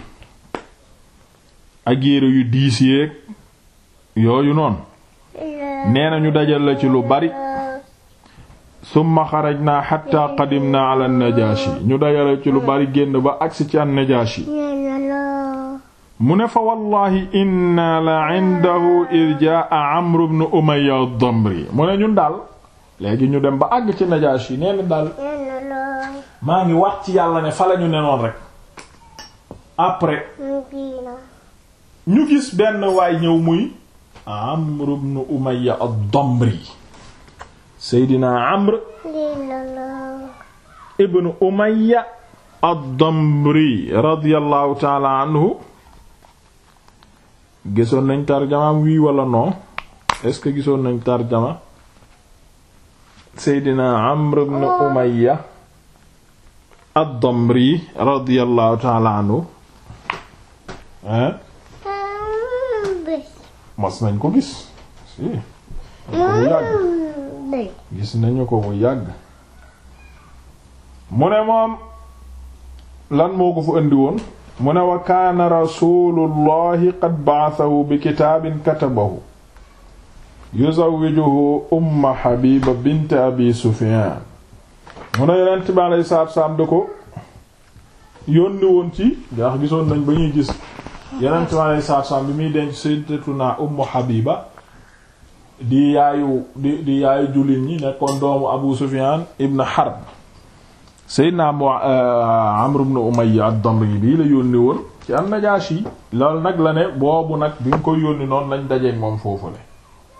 ak yére yu diis yeeg yooyu noonu nee na ñu dajal la ci lu bari summa xarajna hatta qadimna ala najashi ñu dajale ci lu bari génn ba agsi ci an najashi mu ne fa wallahi inna la indahu id jaa amru ibn umayya ad-damri mu ne ñun daal léegi ñu dem ba àgg ci najashi nee na daal maa ngi wat ci yàlla ne fa lañu nenoon rek après ñu gis benn waay ñëw muy Amr ibn Umayya ad-Damri Seydina Amr ibn Umayya ad-Damri radiyallahu ta'ala anhu gisoon nañ tarjamaam wii wala non est-ce que gisoon nañ tarjama Seydina Amr ibn Umayya ad-Damri radiyallahu ta'ala anhu hein mas nañ ko gis si ko bu yàgg gis nañu ko bu yàgg mu ne moom lan moo ko fa indi woon mu ne wa kaana rasulullahi qad ba'athahu bi kitaabin katabahu yuzawwijuhu umma habiba bint abi sufyan mu ne yonent bi alayhi salaatu salaam da ko yónni woon ci ndax gisoon nañ ba ñuy gis yonent bi alayhi salaatu salaam bi muy denc sayyidatuna ummu habiba di yaayu di di yaayu jullit ñi nekkoon doomu abu sufyan ibn harb sayyidina amr ibn umayya ad-damri bii la yónni woon ci an-najashi loolu nag la ne boobu nag bi nga koy yónni noonu lañ dajeek moom foofu le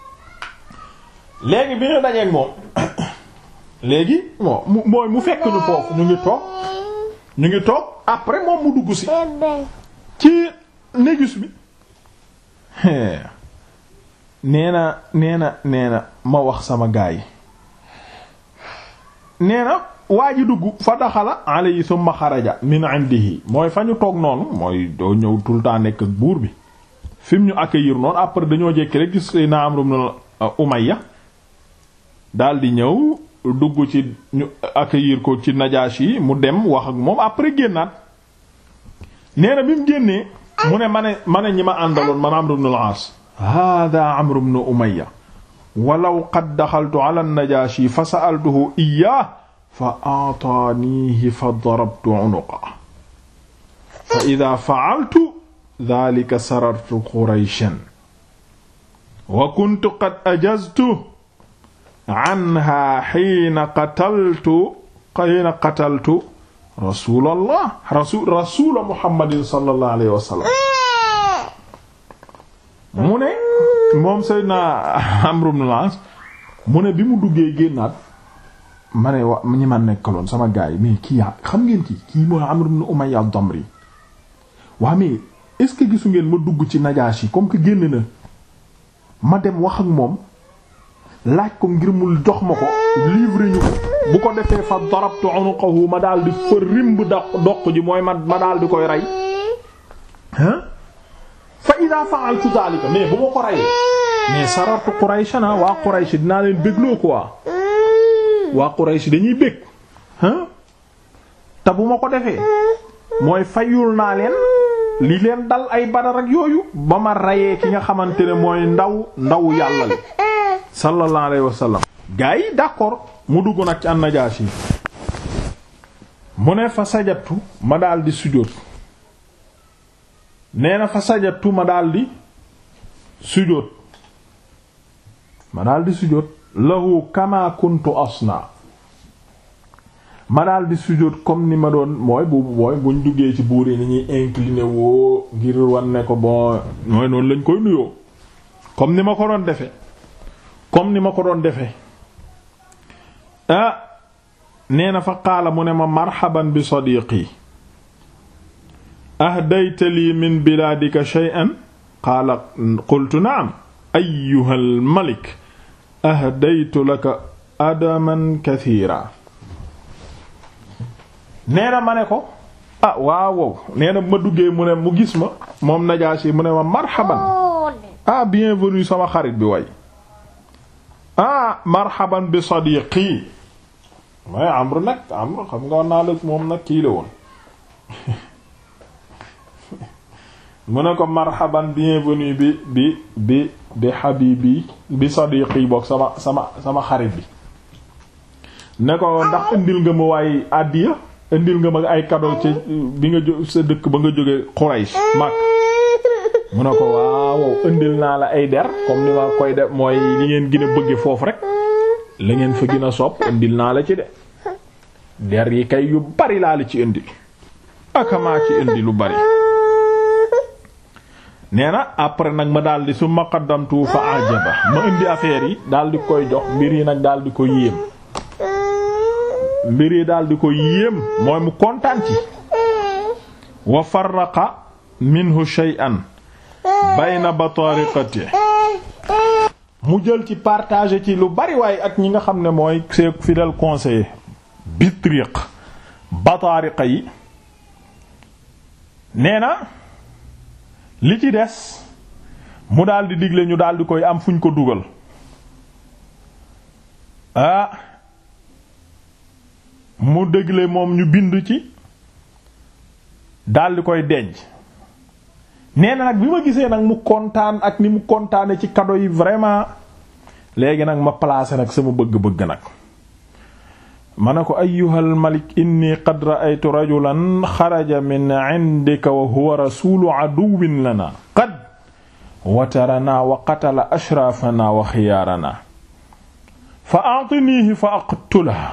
léegi bi ñu dajeek moom léegi bon mu mooy mu fekk ñu foofu ñu ngi toog ñu ngi toog après moom mu dugg si ci négus bi nee na nee na nee na ma wax sama gaay yi nee na waa ji dugg fa daxala alayhi thumma xaraja min indihi mooy fa ñu toog noonu mooy doo ñëw tout le temps nekk ak buur bi fi mu ñu accueillir noonu après dañoo jékki rek gis na Amr ibn Umayya daal di ñëw dugg ci ñu accueillir ko ci Najashi mu dem wax ak moom après génnaat nee na bi mu génnee mu ne ma ne ma ne ñi ma àndaloon man Amr ibn al-As hada Amr ibn Umayya walaw qad daxaltu ala an-Najashi fa sa'altuhu iyyah fa a'tanihi fa darabtu unuqa fa idha fa'altu dhalika sarartu Qurayshan wa kuntu qad ajaztu anha xiina qataltu xiina qataltu rasulallah rasul rasula muhammadin sallallahu alayhi wa sallam mu ne moom Seydina Amr ibn al-As mu ne bi mu duggee génnaat ma ne wa ñi ma nekkaloon sama gaay mais kii xam ngeen kii kii mooy Amr ibn Umayya ad-Damri waa mais est-ce que gisu ngeen ma dugg ci Najaashi comme que génn na ma dem wax ak moom laaj ko ngir mu jox ma ko livre ñu ko bu ko defee fa darabtu unuqahu ma daal di fa rimb doq doq ji mooy ma ma daal di koy rey hein fa ida fa'altu dhalika mais bu ma ko reyee mais sarartu Qurayshana waa Quraysh dinaa leen bégloo quoi waa Quraysh dañuy bég hein te bu ma ko defee mooy fayul naa leen li leen dal ay Badar ak yooyu ba ma reyee ki nga xamante ne mooy ndaw ndaw yàlla li sallallahu alayhi wa sallam gaa yi d'accord mu dugg nag ci an-Najaashi mu ne fa sajatu ma daal di sujjóot nee na fa sajatu ma daal di sujjóot ma daal di sujjóot lahu kama kuntu asna ma daal di sujjóot comme ni ma doon mooy bu mooy buñ duggee ci buur yi ni ñuy incliné woo ngir wan ne ko bon mooy noonu lañ koy nuyoo comme ni ma ko doon defe comme ni ma ko doon defee ah nee na fa qaala mu ne ma marhaban bi sadiqi ahdayta lii min bilaadika shay'an qaala qultu na'am ayyuha al-malik ahdaytu laka adaman kathiira nee na ma ne ko ah waaw wow nee na ma duggee mu ne mu gis ma moom Najaashi mu ne ma marhaban ah bienvenue sama xarit bi way ah marhaban bi sadiqi mooy Amr nag Amr xam nga naa la moom nag kii la woon mu ne ko marhaban bienvenue bi bi bi bi habibi bi sadiqi bokk sama sama sama xarit bi ne ko ndax indil nga ma waaye àddiya indil nga ma ay cadeau ci bi nga jó sa dëkk ba nga jóge Quraysh mag mu ne ko waaw indil naa la ay der comme ni ma koy def mooy li ngeen gën a bëgge foofu rek la ngeen fa gën a sopp indil naa la ci de der yi kay yu bari laa li ci indi akamaa ci indi lu bari nee na après nag ma daldi su ma qaddamtu fa ajaba ma indi affaire yi daldi koy jox mbir yi nag daldi ko yéem mbir yi daldi ko yéem mooy mu kontaan ci wa farraqa minhu shay'an bayna batariqati mu jël ci partager ci lu bari waaye ak ñi nga xam ne mooy ses fidèles conseillers bitriq batariqa yi nee na li ci des mu daldi digle ñu daldi koy am fuñ ko dugal ah mu dégle moom ñu bind ci daldi koy denc nee na nag bi ma gisee nag mu kontaan ak ni mu kontaane ci cadeau yi vraiment léegi nag ma placé nag sama bëgg-bëgg nag ma ne ko ayyuhal malik inni qad ra'aytu rajulan xaraja min indika wa huwa rasulu aduwwin lana qad watarana wa qatala ashrafana wa xiyaarana fa a'tinihi fa aqtulahu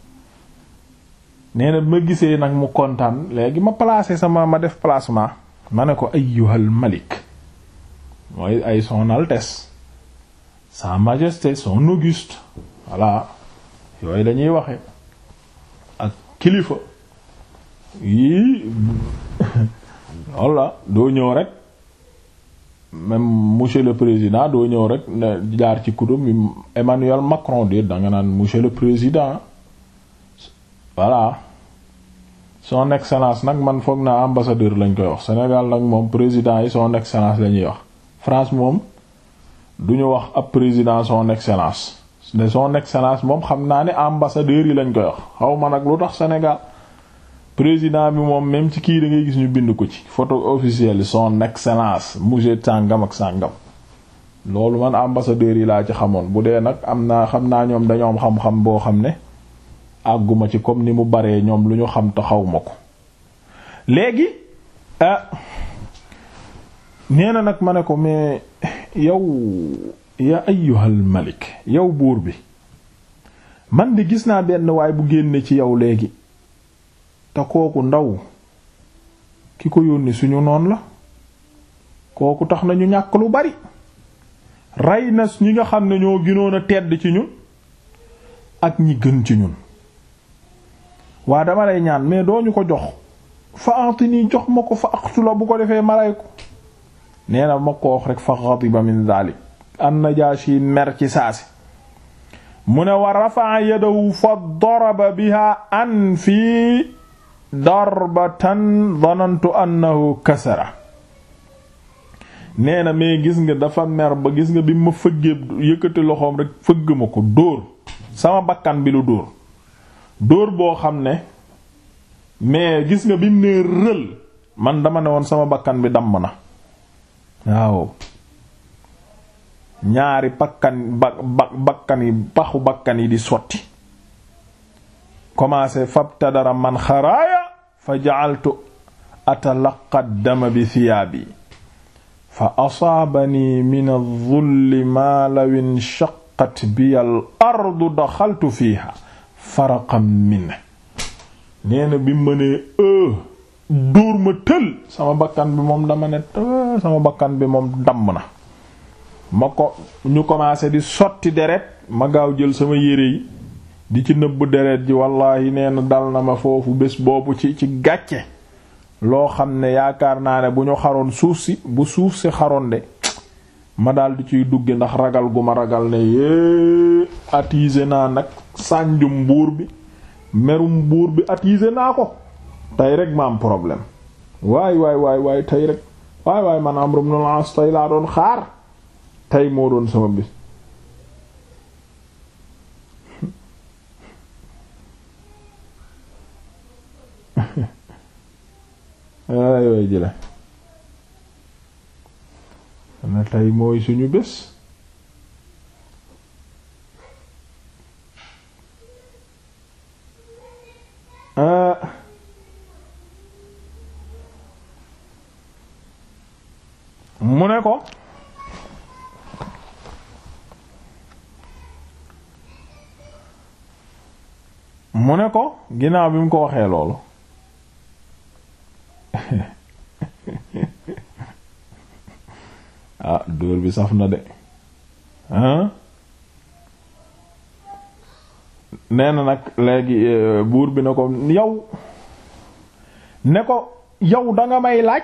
nee na bi ma gisee nag mu kontaan léegi ma placé sama ma def placement ma ne ko ayyuhal malik mooy ay son altesse sa majesté son auguste voilà yooyu lañuy waxe ak kilifa yii loolu la doo ñëw rek même monsieur le président doo ñëw rek ne jaar ci kudum Emmanuel Macron de danga naan monsieur le président voilà son excellence nag man foog naa ambassadeur lañ koy wax Sénégal nag moom président yi son excellence la ñuy wax France moom duñu wax ab président son excellence ne son excellence moom xam naa ne ambassadeur yi lañ koy wax xaw ma nag lu tax Sénégal président bi moom même ci kii da ngay gis ñu bind ko ci photo officielle son excellence monsieur sàngam ak sàngam loolu man ambassadeur yi laa ci xamoon bu dee nag am naa xam naa ñoom dañoo am xam-xam boo xam ne àgguma ci comme ni mu baree ñoom lu ñu xam te xaw ma ko léegi nee na nag ma ne ko mais yow ya ayyuhal malik yow buur bi man de gis naa benn waay bu génne ci yow léegi te kooku ndaw ki ko yónni suñu noon la kooku tax na ñu ñàkk lu bari rey na ñi nga xam ne ñoo gënoon a tedd ci ñun ak ñi gën ci ñun waa dama lay ñaan mais doo ñu ko jox fa antini jox ma ko fa aqtula bu ko defee ma rey ko nee na ma ko wax rek fa ghadiba min zalik an-Najashi mer ci saasi mu ne wa rafa'a yadahu fa daraba biha an fii darbatan dhanantu annahu kasara nee na mais gis nga dafa mer ba gis nga bi ma fëggee yëkkati loxoom rek fëgg ma ko dóor sama bakkan bi lu dóor dóor boo xam ne mais gis nga bi mu nee rël man dama ne woon sama bakkan bi damm na waaw ñaari bakkan ba bakkan yi paxu bakkan yi di sotti commencé fabtadara man xaraaya fa ja'altu atalaqa dama bi thiyaabi fa asaabani min adh-dhulli ma law inshaqqat bi al-ardu daxaltu fiiha faraqan min nee na bi ma nee dóor ma tël sama bakkan bi moom dama ne sama bakkan bi moom damm na ma ko ñu commencé di sotti deret ma gaaw jël sama yére yi di ci nëbb deret ji wallaahi nee na dal na ma foofu bés boobu ci ci gàcce loo xam ne yaakaar naa ne bu ñu xaroon suuf si bu suuf si xaroon de ma daal di ciy dugge ndax ragal gu ma ragal ne yée attisé naa nag sànjum buur bi merum buur bi attisé naa ko tey rek ma am problème waay waay waay waay tey rek waay waay man Amru ibn al-As tey laa doon xaar tey moo doon sama bis waay waay jële na tey mooy suñu bés mu ne ko mu ne ko ginnaaw bi mu ko waxee loolu ah dóor bi saf na de hein nee na nag léegi buur bi ne ko yow ne ko yow danga may laaj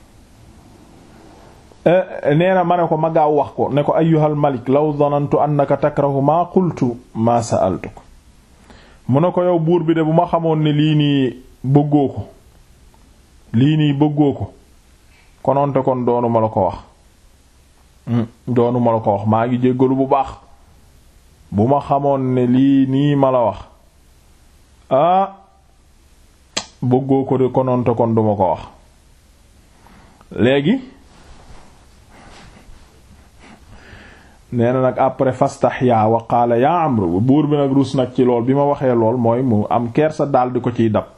nee na ma ne ko ma gaaw wax ko ne ko ayyuhal malik law dhanantu annaka takrahu ma qultu ma sa'altuk mu ne ko yow buur bi de bu ma xamoon ne lii nii bëggoo ko lii nii bëggoo ko kononte kon doonu ma la ko wax doonu ma la ko wax maa ngi jéggalu bu baax bu ma xamoon ne lii nii ma la wax ah bëggoo ko de kononte kon duma ko wax léegi nee na nag après fastaxya wa qaala yaa Amr buur bi nag rus nag ci lool bi ma waxee lool mooy mu am kersa daal di ko ciy dab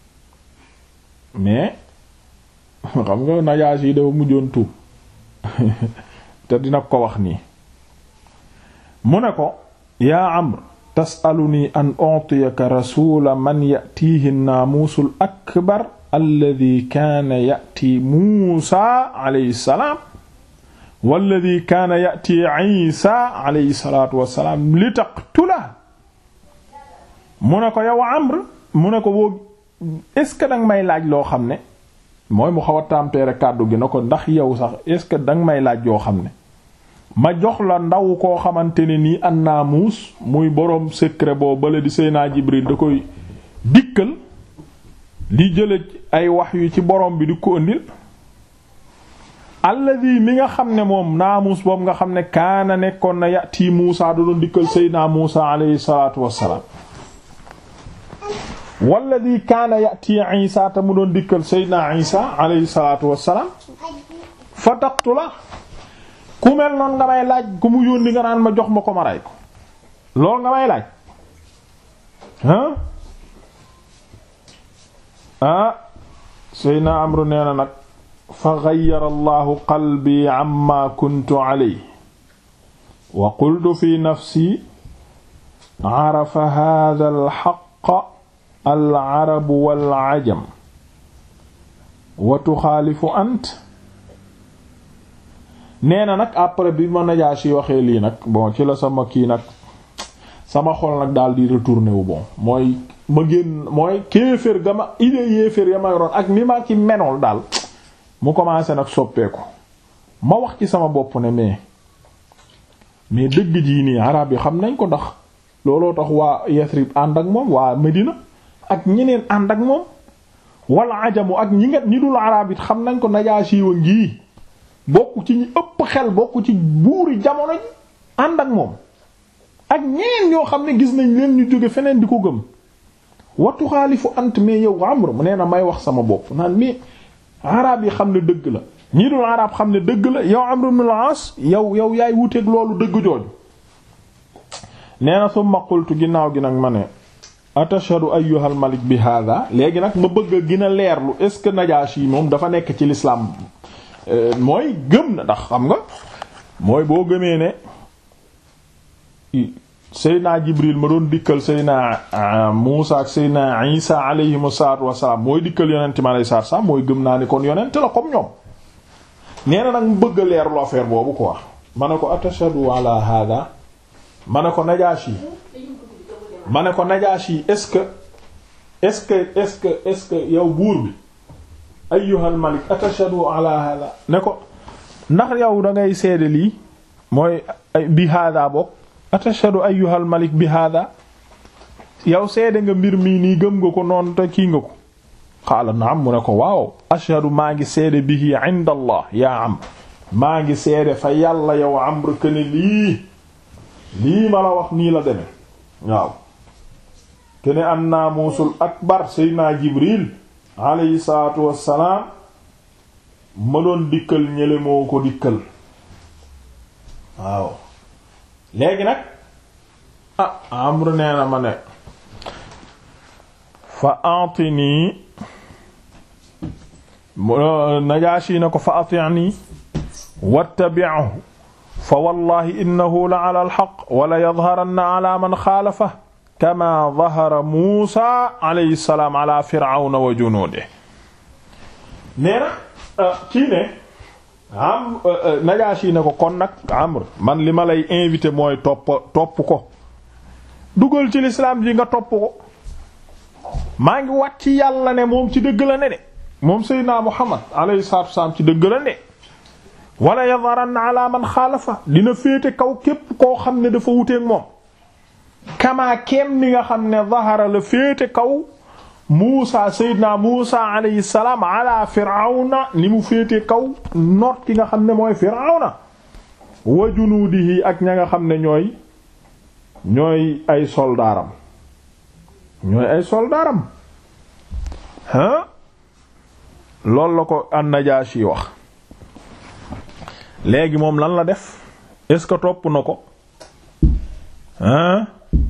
mais xam nga Najaasi yi dafa mujjoon tuub te dina ko wax nii mu ne ko yaa Amr tasaluni an utiyaka rasula man yatiihi naamuusul akbar alladi kaana yati Muusa alayhi salaam walladi kaana yati Isa alayhi salaatu wassalaam li taqtula mu ne ko yow Amr mu ne ko boo est-ce que danga may laaj loo xam ne mooy mu xaw a tempérer kàddu gi na ko ndax yow sax est-ce que danga may laaj yoo xam ne ma jox la ndaw koo xamante ne nii an naamuus muy boroom secret boo bale di Seydina Jibril da koy dikkal di jële ay wax yu ci boroom bi di ko ëndil alladi mi nga xam ne moom naamuus boobu nga xam ne kaana nekkoon na yati Muusa da doon dikkal Seydina Muusa alayhi salaatu wassalaam walladi kaana yati Isa te mu doon dikkal Seydina Isa alayhi salaatu wassalaam fa taqtula ku mel noonu nga may laaj ku mu yónni nga naan ma jox ma ko ma rey ko loolu nga may laaj ah ah Seydina Amru nee na nag fa gayyara allahu qalbi amma kuntu alayhi wa qultu fi nafsi arafa hadha alxaq alarabu walajam wa tuxaalifu ant nee na nag après bi ma Najaashi waxee lii nag bon ci la sama kii nag sama xol nag daal di retourné wu bon mooy ma génn mooy kéefër ga ma idée yéefër ya ma yoroon ak ni ma ci menool daal mu commencé nag soppeeku ma wax ci sama bopp ne mais mais dëgg jii nii arab yi xam nañ ko ndax looloo tax waa Yasrib ànd ak moom waa Medina ak ñeneen ànd ak moom wala ajamu ak ñi nga ñi dul arab it xam nañ ko Najaashi wa ngii bokk ci ñi ëpp xel bokk ci buuri jamono ji ànd ak moom ak ñeneen ñoo xam ne gis nañ leen ñu jóge feneen di ko gëm wattu xaalifu ant mais yow Amr mu nee na may wax sama bopp naan mais arab yi xam ne dëgg la ñii dul arab xam ne dëgg la yow Amr ibn al-As yow yow yaay wuteeg loolu dëgg jooju nee na summa qultu ginnaaw gi nag ma ne atashhadu ayyuhal malik bi hada léegi nag ma bëgg a gën a leerlu est ce que Najashi moom dafa nekk ci l'islam mooy gëm na ndax xam nga mooy boo gëmee ne Seydina Jibril ma doon dikkal Seydina Muusa ak Seydina Isa alayhimu salaatu wassalaam mooy dikkal yonent mi alayhi salaatu wassalaam mooy gëm naa ni kon yonent la comme ñoom nee na nag mu bëgg a leerlu affaire boobu quoi ma ne ko atashhadu ala hada ma ne ko Najaashi ma ne ko Najaashi est-ce que est-ce que est-ce que est-ce que yow buur bi ayyuhal malik atashhadu ala hada ne ko ndax yow da ngay seede lii mooy bi hada bokk atashhadu ayyuhal malik bi hada yow seede nga mbir mii nii gëm nga ko noonu te kii nga ko qaala naam mu ne ko waaw ashhadu maa ngi seede bihi inda allah yaa am maa ngi seede fa yàlla yow amr këne lii lii ma la wax nii la deme waaw kene an naamuusul akbar seydina jibril alayhi salaatu wassalaam ma doon dikkal ñële moo ko dikkal waaw léegi nag ah amru nee na ma ne fa atini najaashi na ko fa atini wattabi'hu fa wallahi innahu la ala alxaq wala yadharanna ala man xaalafa kama dahara muusa alayhi salaam ala firawna wa junuudihi nee na kii ne am Najaashi ne ko kon nag Amr man li ma lay invité mooy topp topp ko dugal ci lislaam ji nga topp ko maa ngi wat ci yàlla ne moom ci dëgg la ne de moom Seydina Muhammad alayhi salaatu wassalaam ci dëgg la ne wala yadharanna ala man xaalafa dina féete kaw képp koo xam ne dafa wuteek moom kamaa kem ni nga xam ne zahara la féete kaw Muusa Seydina Muusa alayhi salaam ala Firawna ni mu féete kaw noot ki nga xam ne mooy Firawna wa junuudihi ak ña nga xam ne ñooy ñooy ay soldaaram ñooy ay soldaaram ah loolu la ko an-Najaashi wax léegi moom lan la def est-ce que topp na ko ah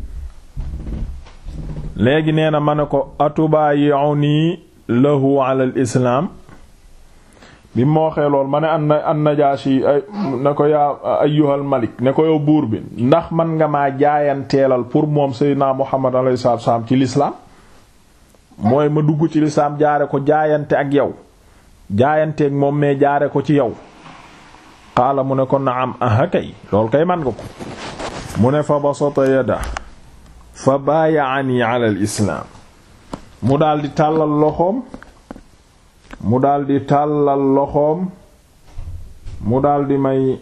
léegi nee na ma ne ko atubayi'uni lahu ala al islaam bi moo waxee lool ma ne an an Najaashi ay ne ko yaa ayyuhal malik ne ko yow buur bi ndax man nga maa jaayanteelal pour moom Seydina Muhammad alayhi salaatu wasallam ci l'islam mooy ma dugg ci l'islam jaare ko jaayante ak yow jaayanteeg moom mais jaare ko ci yow qaala mu ne ko naam aha kay loolu kay man nga ko mu ne fa basata yada fa baayaani ala al islaam mu daldi tàllal loxoom mu daldi tàllal loxoom mu daldi may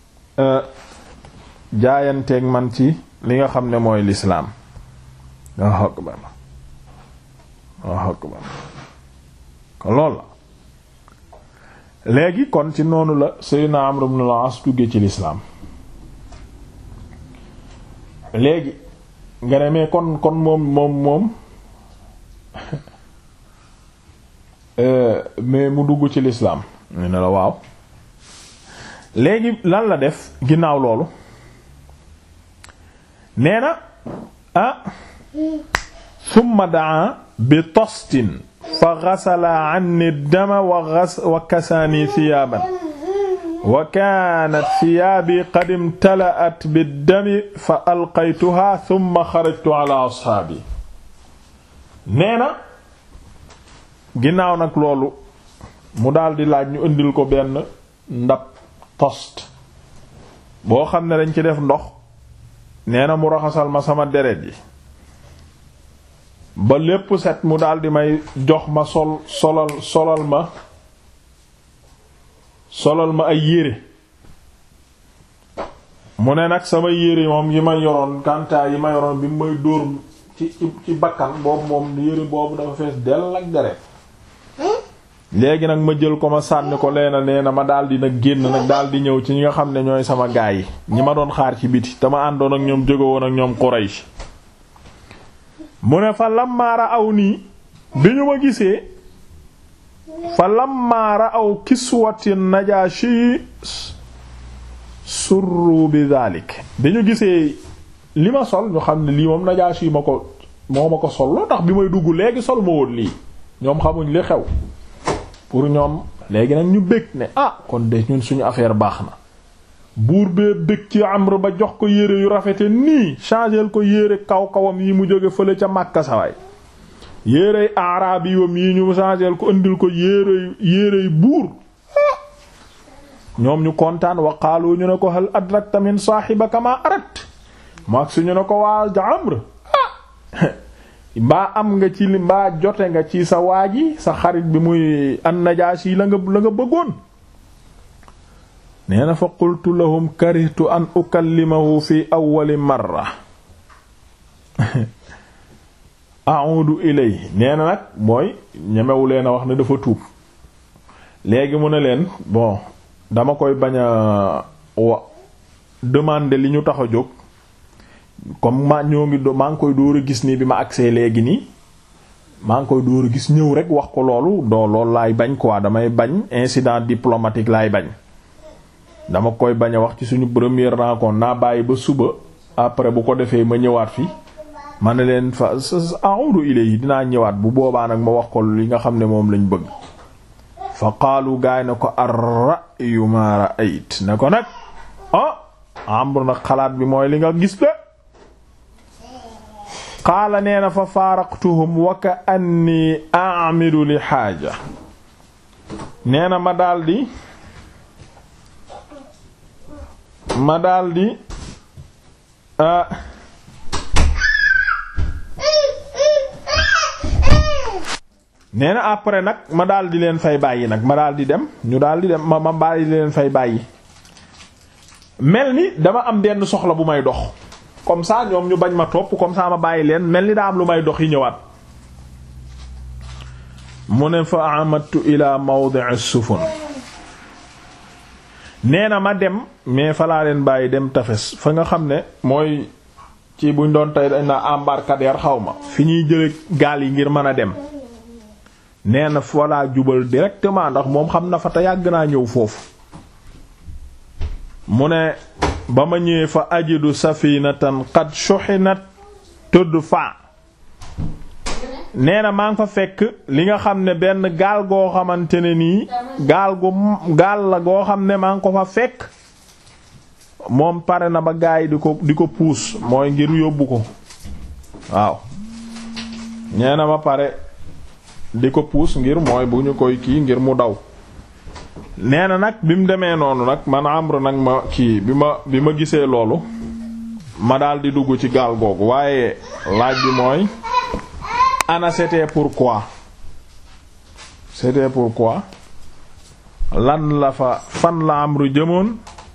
jaayanteeg man ci li nga xam ne mooy lislaam Allahu akbar Allahu akbar kon loolu la léegi kon ci noonu la Seydina Amr ibn al-As duggee ci lislaam léegi nga ne mais kon kon moom moom moom mais mu dugg ci lislaam ñu ne la waaw léegi lan la def ginnaaw loolu nee na ah summa daa bi tostin fa gasala anni dama wa gas wa kasaani thiyaaban wa kaanat thiyaabi qad imtala'at biddami fa alqaytuha thumma xarajtu ala ashaabi nee na ginnaaw nag loolu mu daldi laaj ñu indil ko benn ndab tost boo xam ne dañ ci def ndox nee na mu raxasal ma sama deret yi ba lépp set mu daldi may jox ma sol solal solal ma solal ma ay yére mu ne nag sama yére moom yi ma yoroon kantaa yi ma yoroon bi may dóor ci ci bakkan boobu moom yére boobu dafa fees dell ak deret léegi nag ma jël ko ma sànni ko leena nee na ma daldi nag génn nag daldi ñëw ci ñi nga xam ne ñooy sama gaay yi ñi ma doon xaar ci biti te ma àndoon ak ñoom jóge woon ak ñoom Quraysh mu ne fa lammaara aw nii bi ñu ma gisee fa lammaara aw kiswati Najaashi surru bi dalik bi ñu gisee li ma sol ñu xam ne lii moom Najaashi ma ko moo ma ko sol loo tax bi may dugg léegi sol ma woon lii ñoom xamuñ li xew pour ñoom léegi nag ñu bëgg ne ah kon de ñun suñu affaire baax na buur bee bëgg ci Amr ba jox ko yére yu rafete nii changel ko yére kaw kawam yi mu jóge fële ca Makka sawaay yérey arabi yom yi ñu changel ko indil ko yére yérey buur ñoom ñu kontaan wa qaalu ñu ne ko hal adrakta min saahibaka ma arat maag suñu ne ko waa Amr mbaa am nga ci li mbaa jote nga ci sa waaji sa xarit bi muy an-Najaashi la nga la nga bëggoon nee na fa qultu lahum karihtu an ukallimahu fi awwali marra a'udu ilayhi nee na nag mooy ñemewu leen a wax ne dafa tuub léegi mu ne leen bon dama koy bañ a wa demander li ñu tax a jóg comme ma ñoo ngi do maa ngi koy dóor a gis nii bi ma agsee léegi nii maa ngi koy dóor a gis ñëw rek wax ko loolu doo loolu laay bañ quoi damay bañ incident diplomatique laay bañ dama koy bañ a wax ci suñu première rencontre naa bàyyi ba suba après bu ko defee ma ñëwaat fi ma ne leen fa a'udu ilayhi dinaa ñëwaat bu boobaa nag ma wax ko li nga xam ne moom lañ bëgg fa qaalu gaay na ko ar-ra'yu ma ra'ayt ne ko nag ah Amr nag xalaat bi mooy li nga gis de qaala nee na fa faaraqtuhum wa ka anni a'midu li xaaja nee na ma daldi ma daldi nee na après nag ma daldi leen fay bàyyi nag ma daldi dem ñu daldi dem ma ma bàyyi leen fay bàyyi mel ni dama am benn soxla bu may dox comme ça ñoom ñu bañ ma topp comme ça ma bàyyi leen mel ni daa am lu may dox yi ñëwaat mu ne fa amadtu ila mawdi'i sufun nee na ma dem mais fa laa leen bàyyi dem tafes fa nga xam ne mooy ci buñ doon tey dañ na embarcadère xaw ma fi ñuy jële gaal yi ngir mën a dem nee na fa laa jubal directement ndax moom xam na fa te yàgg naa ñëw foofu mu ne ba ma ñëwee fa ajidu safinatan qad shuhinat tudfa nee na maa ngi fa fekk li nga xam ne benn gaal goo xamante ne nii gaal gu gaal la goo xam ne maa ngi ko fa fekk moom pare na ba gaay yi di ko di ko puus mooy ngir yóbbu ko waaw nee na ba pare di ko puus ngir mooy bu ñu koy kii ngir mu daw nee na nag bi mu demee noonu nag man Amr nag ma kii bi ma bi ma gisee loolu ma daal di dugg ci gaal googu waaye laaj bi mooy ana c'était pourquoi c'était pourquoi lan la fa fan la Amr jëmoon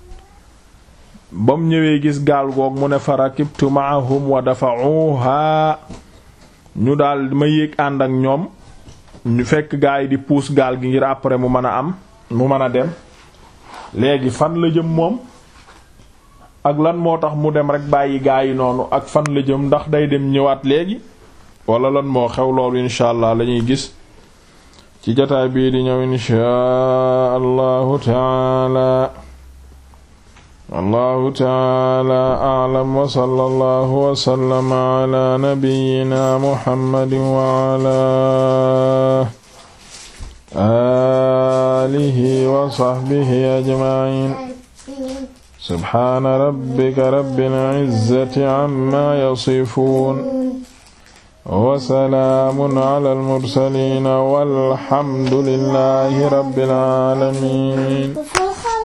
ba mu ñëwee gis gaal goog mu ne fa rakibtu ma'ahum wa dafa'uha ñu daal ma yéeg ànd ak ñoom ñu fekk gaa yi di puus gaal gi ngir après mu mën a am mu mën a dem léegi fan la jëm moom ak lan moo tax mu dem rek bàyyi gaa yi noonu ak fan la jëm ndax day dem ñëwaat léegi wala lan moo xew loolu insha allah la ñuy gis ci jotaay bii di ñëw insha allahu taala allahu taala a'lam wa sallallahu wa sallama ala nabiyyina muhammadin wa ala alihi wa sahbihi ajma'in subhana rabbika rabbil izzati amma yasifun wa salaamun ala al-mursaliin walhamdulillahi rabbil aalamiin